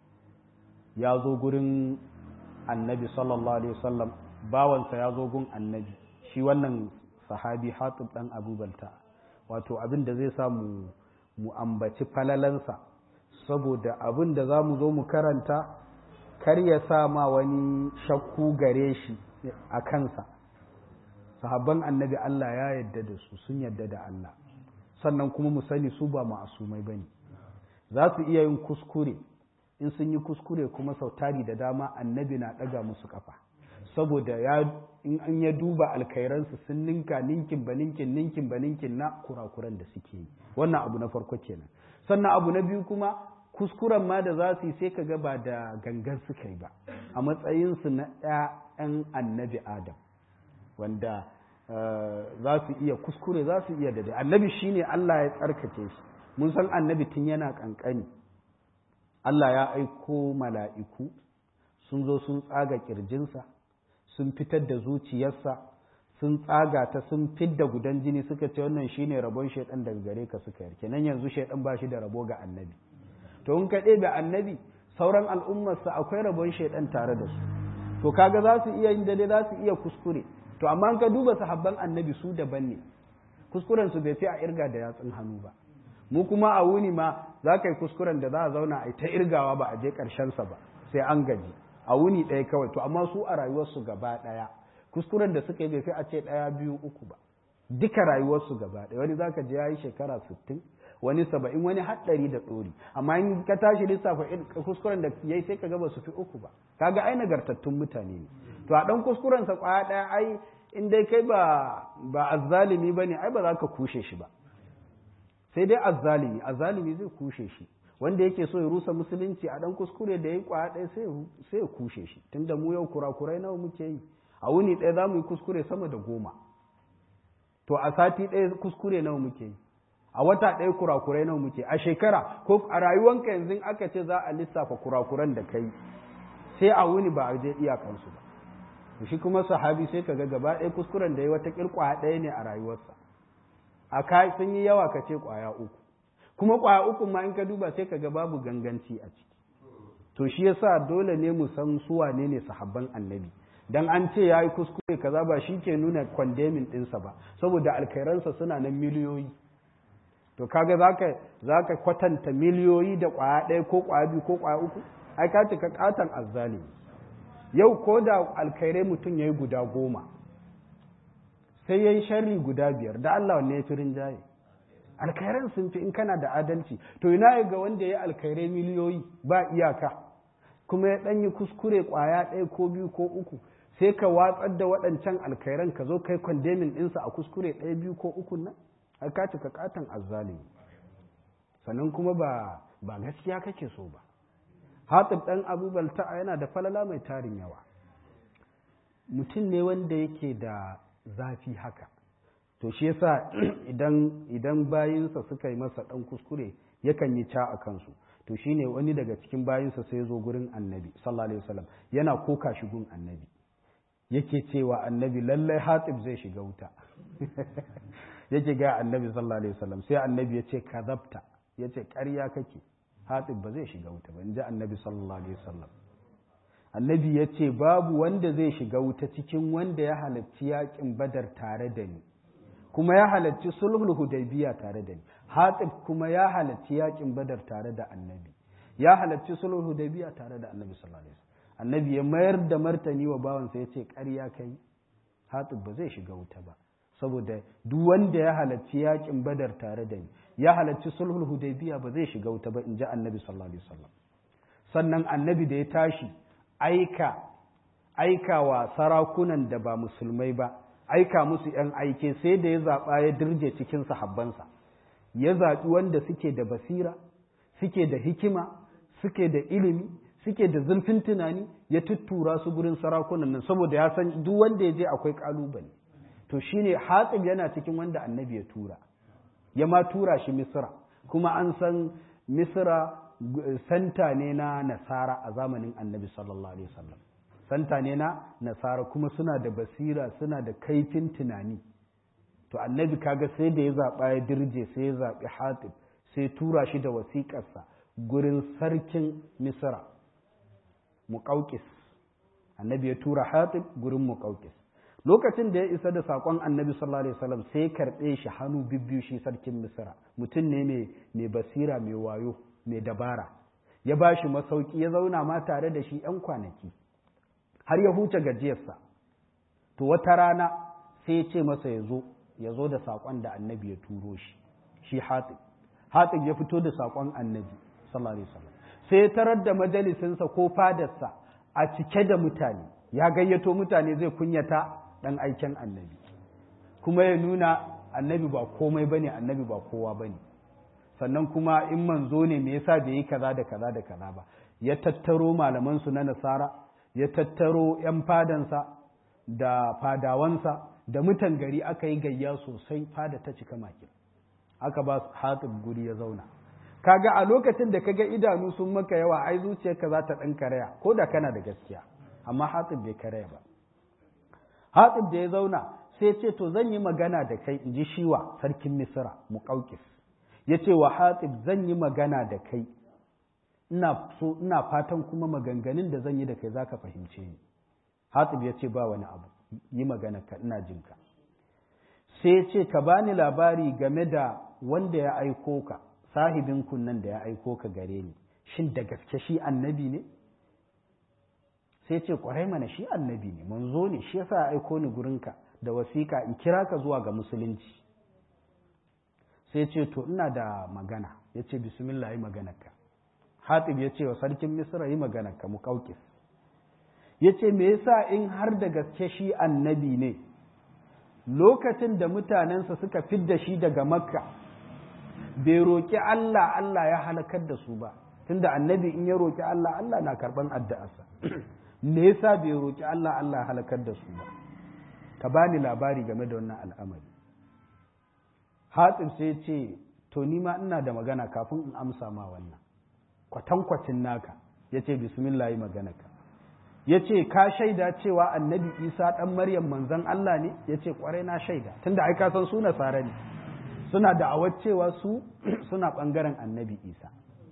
ya zo gurin annabi sallallahu alaihi wasallam bawansa ya zo gun annabi shi wannan sahabi hatib dan abubalta wato abin da zai sa mu mu ambaci falalansa saboda abin da za mu zo mu karanta kar ya sa ma wani shakku gare shi a kansa sahabban annabi Allah ya yadda da su sun yadda da Allah sannan kuma mu sani su ba ma'asumai bane za su iya yin kuskure in sun yi kuskure kuma sau tari da dama annabi na ɗaga musu kafa saboda ya in an ya duba alkairansu sun ninka ninkin ba ninkin ninkin ba ninkin na kurakuran da suke yi wannan abu na farko kenan sannan abu na biyu kuma kuskuren ma da za su yi sai ka ga ba da gangan suka yi ba a matsayinsu na ‘ya'yan annabi adam wanda za su iya kuskure za su iya da annabi shine Allah ya tsarkake shi mun san annabi tun yana kankani Allah ya aiko mala'iku sun zo sun tsaga ƙirjinsa, sun fitar da zuciyarsa, sun tsaga ta sun fidda gudan jini suka ce wannan shi ne rabon shaiɗan daga gare ka suka yarke nan yanzu shaiɗan ba shi da rabo ga annabi. To, in ka ɗebe annabi, sauran al'ummarsa akwai rabon shaiɗan tare da su. To, kaga za su iya yin dade za su iya kuskure. To, amma ka duba sahabban annabi su daban ne. Kuskurensu bai fi a irga da yatsun hannu ba. mu kuma a wuni ma za ka yi kuskuren da za a zauna a ta irgawa ba a je sa ba sai an gaji a wuni ɗaya kawai to amma su a rayuwarsu gaba ɗaya kuskuren da suka yi bai fi a ce ɗaya biyu uku ba duka rayuwarsu gaba ɗaya wani za ka je ya yi shekara sittin wani saba'in wani haɗari da ɗori amma in ka tashi lissafa kuskuren da ya yi sai ka ga ba su fi uku ba kaga ai nagartattun mutane ne to a ɗan kuskurensa ƙwaya ɗaya ai in dai kai ba ba azzalimi ba ne ai ba za ka kushe shi ba sai dai azzalimi azzalimi zai kushe shi wanda yake so ya rusa musulunci a dan kuskure da ya yi kwaya ɗaya sai ya kushe shi tunda mu yau kurakurai nawa muke yi a wuni ɗaya za mu yi kuskure sama da goma to a sati ɗaya kuskure nawa muke yi a wata ɗaya kurakurai nawa muke a shekara ko a rayuwanka yanzu aka ce za a lissafa kurakuran da kai sai a wuni ba a je iyakansu ba shi kuma sahabi sai kaga gaba ɗaya kuskuren da ya wata kirkwaya ɗaya ne a rayuwarsa a kai sun yi yawa ka ce kwaya uku kuma kwaya uku ma in ka duba sai kaga babu ganganci a ciki to shi yasa dole ne mu san su wane ne sahabban annabi dan an ce yayi kuskure kaza ba shi ke nuna condemning ɗinsa ba saboda alkhairansa suna nan miliyoyi to kaga zaka zaka kwatanta miliyoyi da kwaya ɗaya ko kwaya biyu ko kwaya uku ai ka cika katan azzalimi yau ko da alkhairai mutum yayi guda goma sai yayi sharri guda biyar da Allah wanne ya fi rinjaye alkhairan sun fi in kana da adalci to ina ga wanda ya alkhairai miliyoyi ba iyaka kuma ya ɗanyi kuskure ƙwaya ɗaya ko biyu ko uku sai ka watsar da waɗancan alkhairan ka zo kai kwandemin ɗinsa a kuskure ɗaya biyu ko uku nan a ka cika katon azzalimi sannan kuma ba ba gaskiya kake so ba hatib ɗan abubal ta'a yana da falala mai tarin yawa mutum ne wanda yake da zafi haka to shi yasa idan idan bayinsa suka yi masa ɗan kuskure yakan yi ca a kansu to shine wani daga cikin bayinsa sai zo gurin annabi sallallahu alaihi wasallam yana koka shi gun annabi yake cewa annabi lallai hatib zai shiga wuta yake ga annabi sallallahu alaihi wasallam sai annabi ya ce kazabta ya ce ƙarya kake hatib ba zai shiga wuta ba in ji annabi sallallahu alaihi wasallam annabi ya ce babu wanda zai shiga wuta cikin wanda ya halarci yakin badar tare da ni kuma ya halarci sulhul hudaybiya tare da ni hatib kuma ya halarci yakin badar tare da annabi ya halarci sulhul hudaybiya tare da annabi sallallahu alaihi wasallam annabi ya mayar da martani wa bawansa ya ce ƙarya kai hatib ba zai shiga wuta ba saboda duk wanda ya halarci yakin badar tare da ni ya halarci sulhul hudaybiya ba zai shiga wuta ba in ji annabi sallallahu alaihi wasallam sannan annabi da ya tashi aika aika wa sarakunan da ba musulmai ba aika musu ‘yan aike sai da ya zaɓa ya dirje cikin sahabbansa ya zaɓi wanda suke da basira suke da hikima suke da ilimi suke da zurfin tunani ya tuttura su gurin sarakunan nan saboda ya san duk wanda ya je akwai ƙalubale to shine hatsib yana cikin wanda annabi ya tura ya ma tura shi misira kuma an san misira santa ne na nasara a zamanin annabi sallallahu alaihi wasallam santa ne na nasara kuma suna da basira suna da kaifin tunani to annabi kaga sai da ya zaɓa ya dirje sai ya zaɓi hatib sai tura shi da wasiƙarsa gurin sarkin misra muƙauƙis annabi ya tura hatib gurin muƙauƙis lokacin da ya isa da saƙon annabi sallallahu alaihi wasallam sai ya karɓe shi hannu bibbiyu shi sarkin misra mutum ne mai basira mai wayo mai dabara ya ba shi masauki ya zauna ma tare da shi 'yan kwanaki har ya huce gajiyarsa to wata rana sai ya ce masa ya zo ya zo da saƙon da annabi ya turo shi shi hatib hatib ya fito da saƙon annabi sallallahu alaihi wasallam sai ya tarar da majalisinsa ko fadarsa a cike da mutane ya gayyato mutane zai kunyata ɗan aiken annabi kuma ya nuna annabi ba komai bane annabi ba kowa bane sannan kuma in manzo ne me yasa bai yi kaza da kaza da kaza ba ya tattaro malaman su na nasara ya tattaro yan fadansa da fadawansa da mutan gari aka yi gayya sosai fada ta cika makin aka ba hatib guri ya zauna kaga a lokacin da kaga idanu sun maka yawa ai zuciyarka za ta dan karaya ko da kana da gaskiya amma hatib bai karaya ba hatib da ya zauna sai ce to zan yi magana da kai in ji shiwa sarkin misra muqawqis ya ce wa hatib zan yi magana da kai ina so ina fatan kuma maganganun da zan yi da kai za ka fahimce ni hatib ya ce ba wani abu yi magana ka ina jin ka sai ya ce ka bani labari game da wanda ya aiko ka sahibin kunnan da ya aiko ka gare ni shin da gaske shi annabi ne sai ce kwarai mana shi annabi ne manzo ne shi yasa ya aiko ni gurinka da wasiƙa in kira ka zuwa ga musulunci sai ce to ina da magana ya ce bismillah yi maganarka hatib ya ce wa sarkin misra yi maganarka mu kaukis ya ce me yasa in har da gaske shi annabi ne lokacin da mutanensa suka fidda shi daga makka bai roƙi Allah Allah ya halakar da su ba tunda annabi in ya roƙi Allah Allah na karɓan addu'arsa me yasa bai roƙi Allah Allah ya halakar da su ba ka bani labari game da wannan al'amari Hatsib sai ce to ni ma ina da magana kafin in amsa ma wannan kwatankwacin naka ya ce bismillah yi maganaka ya ce ka shaida cewa annabi isa ɗan maryam manzan Allah ne ya ce ƙwarai na shaida tunda ai ka san su nasara ne suna da'awar cewa su suna ɓangaren annabi isa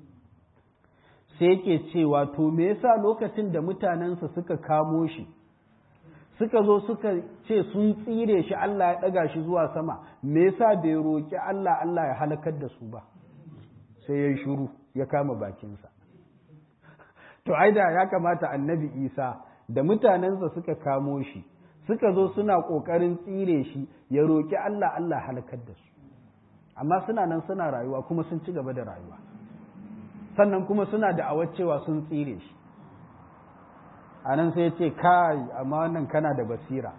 sai yake cewa to me yasa lokacin da mutanensa suka kamo shi suka zo suka ce sun tsire shi Allah ya ɗaga shi zuwa sama me yasa bai roƙi Allah Allah ya halakar da su ba sai ya yi shuru ya kama bakinsa to aida ya kamata annabi isa da mutanensa suka kamo shi suka zo suna ƙoƙarin tsire shi ya roƙi Allah Allah halakar da su amma suna nan suna rayuwa kuma sun ci gaba da rayuwa sannan kuma suna da cewa sun tsire shi a nan sai ce kai amma wannan kana da basira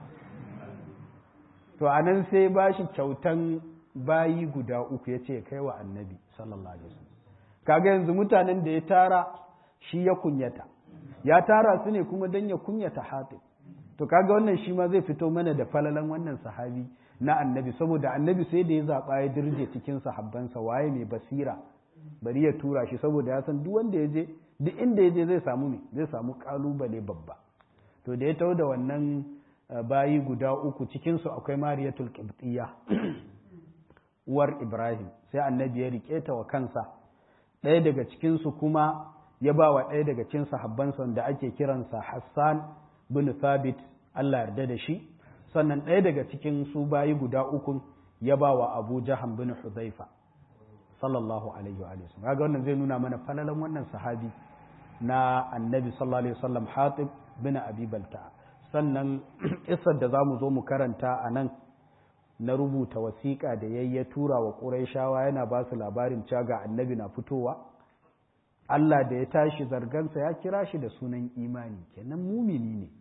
to a nan sai ba shi kyautan bayi guda uku ya ce kai wa annabi sallallahu alaihi wasallam kaga yanzu mutanen da ya tara shi ya kunyata ya tara su ne kuma don ya kunyata hatib to kaga wannan shi ma zai fito mana da falalan wannan sahabi na annabi saboda annabi sai da ya zaɓa ya dirje cikin sahabbansa waye mai basira bari ya tura shi saboda ya san duk wanda ya je duk inda ya je zai samu me zai samu kalubale babba to da ya tau da wannan bayi guda uku cikinsu akwai mariyatul qibtiyya uwar ibrahim sai annabi ya rike ta wa kansa ɗaya daga cikinsu kuma ya ba wa ɗaya daga cikin sahabbansa da ake kiransa hassan bin thabit allah yarda da shi sannan ɗaya daga cikin su bayi guda uku ya ba wa abu jahan bin huzaifa sallallahu alaihi wa sallam kaga wannan zai nuna mana falalan wannan sahabi na annabi sallallahu alaihi wasallam hatib bin abi balta sannan isar da zamu zo mu karanta a nan na rubuta wasiƙa da yayi ya tura wa ƙurayshawa yana ba su labarin cewa ga annabi na fitowa Allah da ya tashi zargansa ya kira shi da sunan imani kenan mumini ne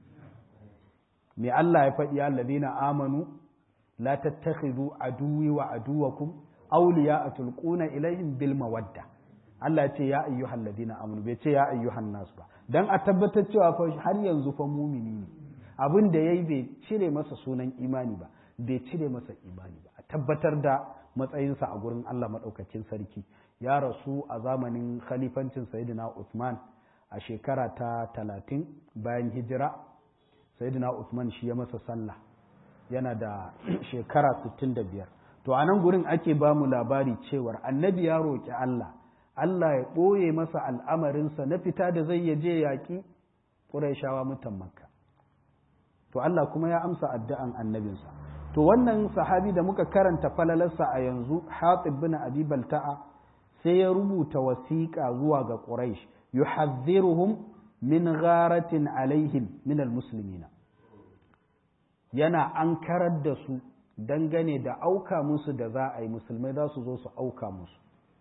me Allah ya faɗi allazina amanu la tattakhidhu aduwi wa aduwakum awliya tulquna ilaihim bil mawadda Allah ce ya ayyuhal ladina amanu bai ce ya ayyuhan nas ba dan a tabbatar cewa fa har yanzu fa mumini ne abin da yayi bai cire masa sunan imani ba bai cire masa imani ba a tabbatar da matsayinsa a gurin Allah madaukakin sarki ya rasu a zamanin khalifancin sayyidina Uthman a shekara ta talatin bayan hijira sayyidina Uthman shi ya masa sallah yana da shekara 65 to a nan gurin ake ba mu labari cewar annabi ya roƙi Allah Allah ya ɓoye masa al'amarinsa na fita da zai yaje yaƙi ƙuraishawa mutan makka to Allah kuma ya amsa addu'an annabinsa to wannan sahabi da muka karanta falalarsa a yanzu hatib bin abi balta'a sai ya rubuta wasiƙa zuwa ga quraish yuhadhdhiruhum min gharatin alaihim min almuslimina yana ankarar da su dangane da auka musu da za a yi musulmai za su zo su auka musu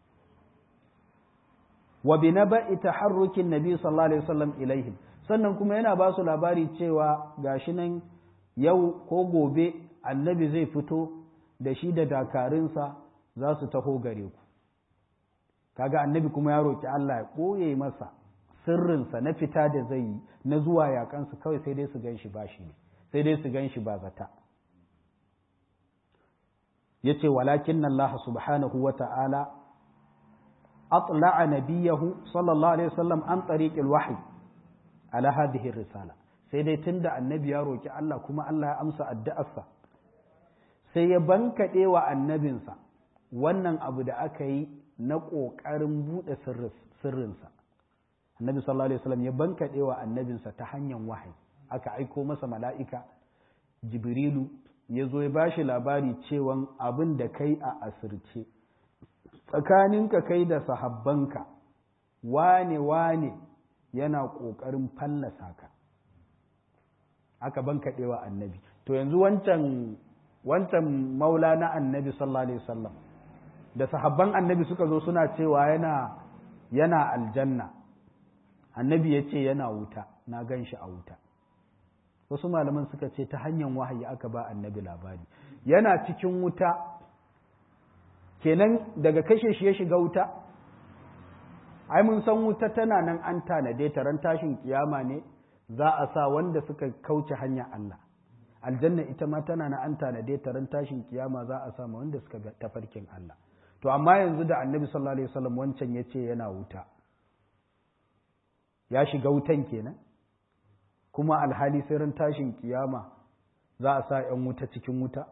wa bi naba'i taharrukin nabi sallallahu alaihi wasallam ilaihim sannan kuma yana ba su labari cewa gashi nan yau ko gobe annabi zai fito da shi da dakarunsa za su taho gare ku kaga annabi kuma ya roki Allah ya ɓoye masa sirrinsa na fita da zai yi na zuwa yakansu kawai sai dai su gan shi ba shi ne sai dai su gan shi ba zata ya ce walakin Allah subhanahu wa ta'ala atla'a nabiyahu sallallahu alaihi wasallam an tariqil wahyi ala hadhihi risala sai dai tunda annabi ya roki Allah kuma Allah ya amsa addu'arsa sai ya bankaɗe wa annabinsa wannan abu da aka yi na ƙoƙarin buɗe sirrinsa annabi sallallahu alaihi wasallam ya bankaɗe wa annabinsa ta hanyar wahayi aka aiko masa mala'ika jibrilu ya zo ya ba shi labari cewan abin da kai a asirce tsakaninka kai da sahabbanka wane wane yana ƙoƙarin fallasa ka aka bankaɗe wa annabi to yanzu wancan wancan maula na annabi sallallahu alaihi wasallam da sahabban annabi suka zo suna cewa yana yana aljanna annabi ya ce yana wuta na gan shi a wuta wasu malaman suka ce ta hanyar wahayi aka ba annabi labari yana cikin wuta kenan daga kashe shi ya shiga wuta ai mun san wuta tana nan an tanade ta ran tashin kiyama ne za a sa wanda suka kauce hanya Allah aljanna ita ma tana nan an tanade ta ran tashin kiyama za a sa ma wanda suka ga tafarkin Allah to amma yanzu da annabi sallallahu alaihi wasallam wancan yace yana wuta ya shiga wutan kenan kuma alhali sai ran tashin kiyama za a sa ‘yan wuta cikin wuta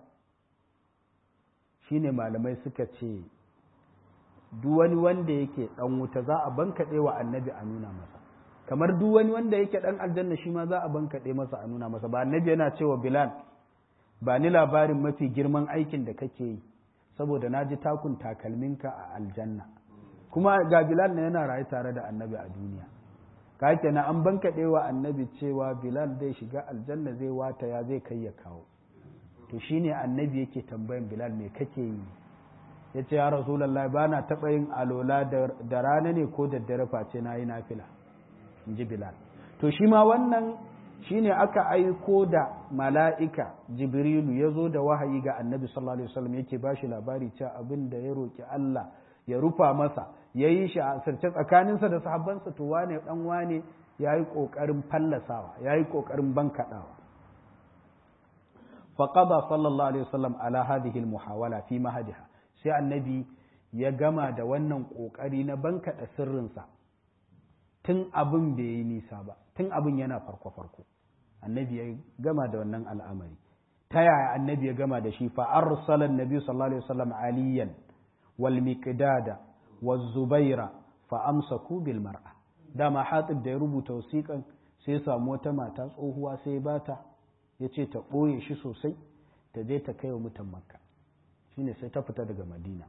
shine malamai suka ce duk wani wanda yake ɗan wuta za a bankaɗe wa annabi a nuna masa kamar duk wani wanda yake ɗan aljanna shi ma za a bankaɗe masa a nuna masa ba annabi yana cewa bilal ba ni labarin mafi girman aikin da kake yi saboda na ji takun takalminka a aljanna kuma ga bilal na yana rayu tare da annabi a duniya ka kenan an bankaɗe wa annabi cewa bilal zai shiga aljanna zai wata ya zai kai ya kawo to shine annabi yake tambayan bilal me kake yi ya ce ya rasulallah ba na taɓa yin alola da rana ne ko da dare face na yi nafila in ji bilal to shi ma wannan shine aka aiko da mala'ika jibrilu ya zo da wahayi ga annabi sallallahu alaihi wasallam yake ba shi labari cewa abin da ya roƙi Allah ya rufa masa ya yi shi a sirce tsakaninsa da sahabbansa to wane dan wane ya yi ƙoƙarin fallasawa ya yi ƙoƙarin bankaɗawa faƙaba sallallahu alaihi wasallam ala hadhihi muhawala fi mahadiha sai annabi ya gama da wannan ƙoƙari na bankaɗa sirrinsa tun abin bai yi nisa ba tun abin yana farko farko annabi ya gama da wannan al'amari ta yaya annabi ya gama da shi fa arsala annabi sallallahu alaihi wasallam aliyan wal miqdada waz zubaira fa amsaku bil mar'a dama hatib da ya rubuta wasiƙan sai ya samu wata mata tsohuwa sai ya bata ya ce ta ɓoye shi sosai ta je ta kai wa mutan makka shine sai ta fita daga madina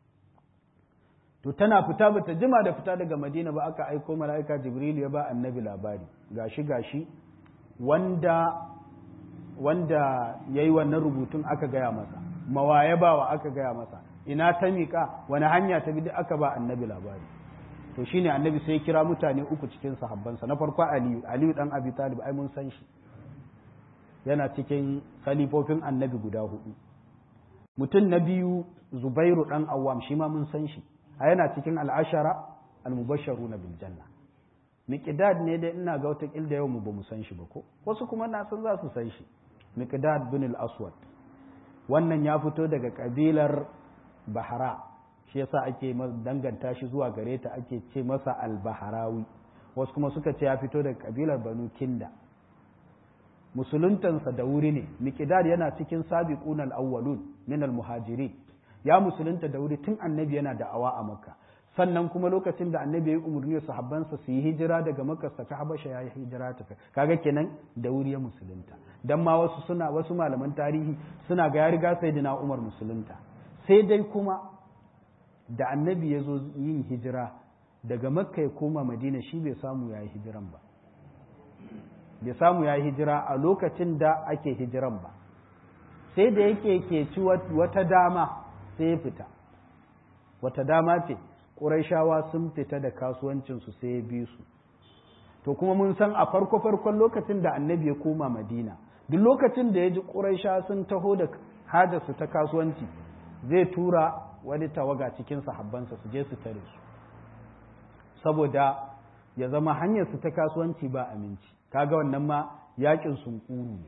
to tana fita ba ta jima da fita daga madina ba aka aiko mala'ika jibril ya ba annabi labari gashi gashi wanda wanda ya yi wannan rubutun aka gaya masa mawaye bawa aka gaya masa ina ta miƙa wani hanya ta bi aka ba annabi labari to shine annabi sai kira mutane uku cikin sahabbansa na farko aliyu aliyu dan abi talib ai mun san shi yana cikin khalifofin annabi guda hudu mutum na biyu zubairu dan awwam shi ma mun san shi a yana cikin al'ashara al-mubashsharuna bil janna miqdad ne da ina ga wata kilda yau mu ba mu san shi ba ko wasu kuma na san za su san shi miqdad bin al-aswad wannan ya fito daga kabilar bahara shi yasa ake danganta shi zuwa gare ta ake ce masa al-baharawi wasu kuma suka ce ya fito daga kabilar banu kinda musuluntansa da wuri ne miqdad yana cikin sabiqun al-awwalun min al-muhajirin ya musulunta da wuri tun annabi yana da'awa a makka sannan kuma lokacin da annabi ya yi umarni sahabbansa su yi hijira daga makka ta habasha ya yi hijira ta kaga kenan da wuri ya musulunta dan ma wasu suna wasu malaman tarihi suna ga ya riga sayyidina umar musulunta sai dai kuma da annabi ya zo yin hijira daga makka ya koma madina shi bai samu ya yi hijiran ba bai samu ya yi hijira a lokacin da ake hijiran ba sai da yake ke ci wata dama sai ya fita wata dama ce ƙuraishawa sun fita da kasuwancinsu sai ya bi su to kuma mun san a farko-farkon lokacin da annabi ya koma madina duk lokacin da ya ji ƙuraisha sun taho da hajarsu ta kasuwanci zai tura wani tawaga cikin sahabbansa su je su tare su saboda ya zama hanyarsu ta kasuwanci ba aminci kaga wannan ma yakin sunkuru ne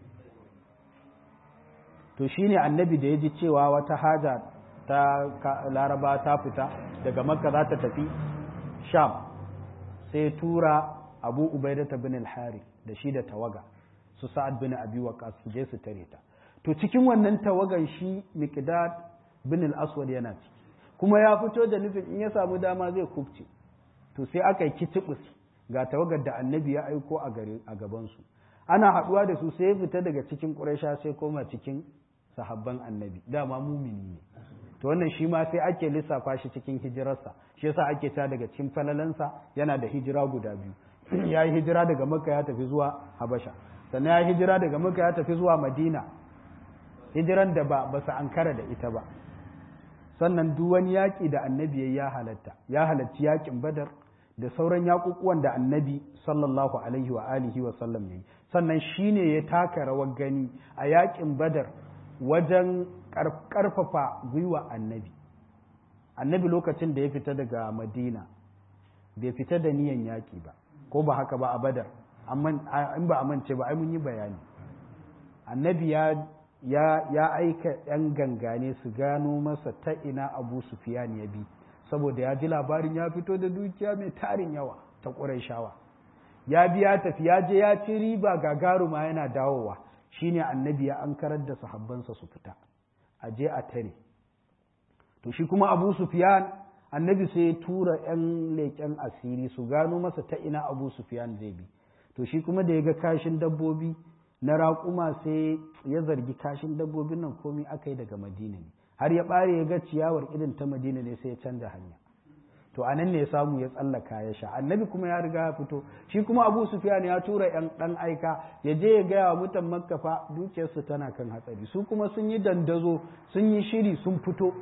to shine annabi da ya ji cewa wata haja ta laraba ta fita daga makka za ta tafi sham sai tura abu ubaidata bin al-hari da shi da tawaga su sa'ad bin abi waqas su je su tare ta to cikin wannan tawagan shi miqdad bin al-aswad yana ciki kuma ya fito da nufin in ya samu dama zai kubce to sai aka yi kitibus ga tawagar da annabi ya aiko a gare a gaban su ana haduwa da su sai ya fita daga cikin quraisha sai koma cikin sahabban annabi dama mumini ne to wannan shi ma sai ake lissafa shi cikin hijirarsa shi yasa ake ta daga cikin falalansa yana da hijira guda biyu ya yi hijira daga makka ya tafi zuwa habasha sannan ya yi hijira daga makka ya tafi zuwa madina hijiran da ba ba su ankara da ita ba sannan duk wani yaƙi da annabi ya halatta ya halarci yaƙin badar da sauran yaƙuƙuwan da annabi sallallahu alaihi wa alihi wa sallam yayi sannan shine ya taka rawar gani a yaƙin badar wajen ƙarfafa gwiwa annabi annabi lokacin da ya fita daga madina bai fita da niyan yaƙi ba ko ba haka ba a badar in ba a mance ba ai mun yi bayani annabi ya ya aika yan gangane su gano masa ta ina abu sufiyan ya bi saboda ya ji labarin ya fito da dukiya mai tarin yawa ta shawa. ya bi ya tafi ya je ya ci riba gagaruma yana dawowa shine annabi ya ankarar da sahabbansa su fita a je a tare to shi kuma abu sufiyan annabi sai ya tura yan leƙen asiri su gano masa ta ina abu sufiyan zai bi to shi kuma da ya ga kashin dabbobi na raƙuma sai ya zargi kashin dabbobin nan komai aka yi daga madina ne har ya ɓare ya ga ciyawar irin ta madina ne sai ya canza hanya to anan ne ya samu ya tsallaka ya sha annabi kuma ya riga ya fito shi kuma abu sufyan ya tura yan dan aika ya je ya gaya wa mutan makka fa dukiyarsu tana kan hatsari su kuma sun yi dandazo sun yi shiri sun fito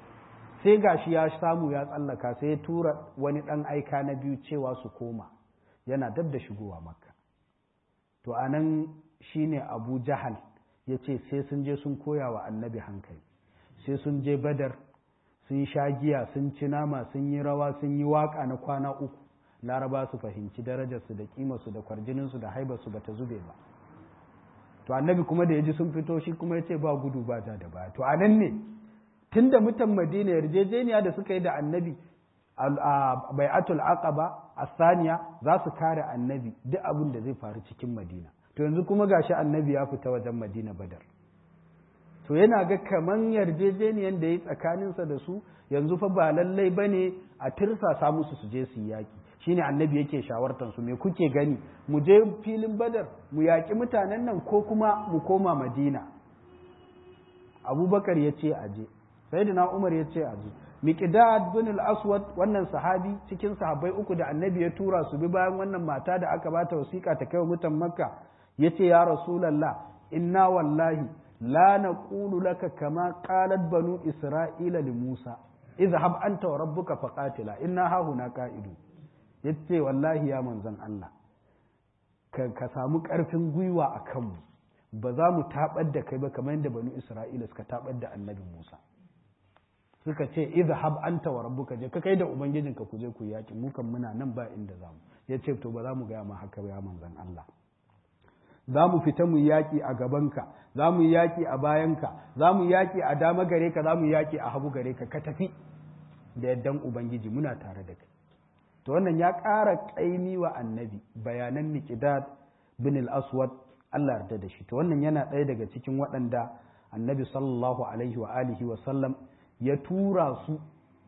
sai gashi ya samu ya tsallaka sai ya tura wani dan aika na biyu cewa su koma yana dab da shigowa makka to anan shine abu jahal ya ce sai sun je sun koya wa annabi hankali sai sun je badar sun sha giya sun ci nama sun yi rawa sun yi waka na kwana uku laraba su fahimci darajarsu da kimarsu da kwarjininsu da haibarsu ba ta zube ba to annabi kuma da ya ji sun fito shi kuma ya ce ba gudu ba ja da baya to a nan ne tun da mutan madina yarjejeniya da suka yi da annabi a bai'atul aqaba a saniya za su kare annabi duk abin da zai faru cikin madina to yanzu kuma gashi annabi ya fita wajen madina badar to yana ga kaman yarjejeniyan da ya tsakaninsa da su yanzu fa ba lallai ba ne a tirsasa musu su je su yaƙi shine annabi yake shawartar su me kuke gani mu je filin badar mu yaƙi mutanen nan ko kuma mu koma madina abubakar ya ce aje sayyidina umar ya ce aje miqdad bin al-aswad wannan sahabi cikin sahabbai uku da annabi ya tura su bi bayan wannan mata da aka bata wasiƙa ta kai mutan makka yace ya rasulullah inna wallahi لا نقول لك كما قالت بنو إسرائيل لموسى اذهب أنت وربك فقاتلا إنا ها هنا قائدون yace wallahi ya manzan Allah ka samu ƙarfin gwiwa a kanmu ba za mu taɓar da kai ba kamar yadda banu Isra'ila suka taɓar da annabi Musa suka ce izhab anta wa rabbuka je ka kai da ubangijinka ku je ku yaki mu kan muna nan ba inda za mu yace to ba za mu gaya ma haka ba ya manzan Allah za mu fita mu yaƙi a gabanka za mu yaƙi a bayanka za mu yaƙi a dama gare ka za mu yaƙi a hagu gare ka ka tafi da yaddan ubangiji muna tare da kai to wannan ya ƙara ƙaimi wa annabi bayanan miqdad bin al-aswad Allah yarda da shi to wannan yana ɗaya daga cikin waɗanda annabi sallallahu alaihi wa alihi wa sallam ya tura su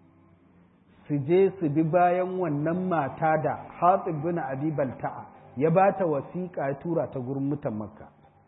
su je su bi bayan wannan mata da Hatib bin Abi Balta'a ya ba ta wasiƙa ya tura ta gurin mutan makka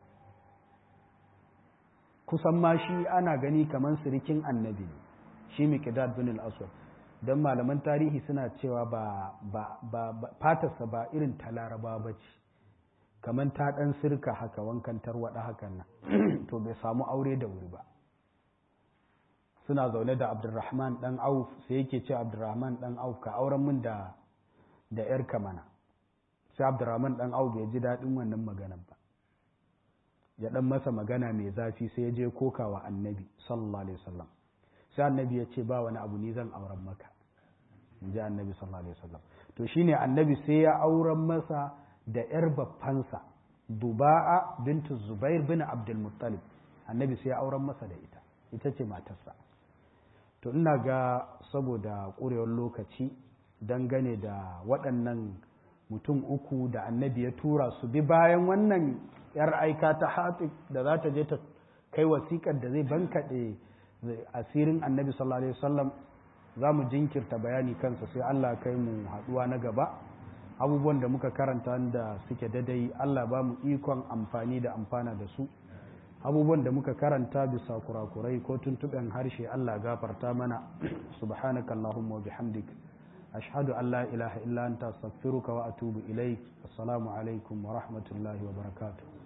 kusan ma shi ana gani kamar sirikin annabi ne shi miqdad bin al-aswad don malaman tarihi suna cewa ba ba ba fatarsa ba irin ta laraba ba ce kamar ta ɗan sirka haka wankan tarwaɗa hakan nan to bai samu aure da wuri ba suna zaune da abdurrahman ɗan auf sai yake ce abdurrahman ɗan auf ka auren min da da 'yarka mana sai abdurrahman dan au bai ji daɗin wannan maganar ba ya dan masa magana mai zafi sai ya je kokawa annabi sallallahu alaihi wasallam sai annabi ya ce ba wani abu ni zan auren maka in ji annabi sallallahu alaihi wasallam to shine annabi sai ya auren masa da yar baffansa duba'a bintu zubair bin abdul muttalib annabi sai ya auren masa da ita ita ce matarsa to ina ga saboda ƙurewar lokaci dangane da waɗannan mutum uku da annabi ya tura su bi bayan wannan yar aika ta hafi da za ta je ta kai wasiƙar da zai bankaɗe asirin annabi sallallahu alaihi wasallam za mu jinkirta bayani kansa sai Allah kai mu haɗuwa na gaba abubuwan da muka karanta da suke dadai Allah ba mu ikon amfani da amfana da su abubuwan da muka karanta bisa kurakurai ko tuntuɓen harshe Allah gafarta mana subhanakallahumma wa bihamdika أشهد أن لا إله إلا أنت أستغفرك وأتوب إليك السلام عليكم ورحمة الله وبركاته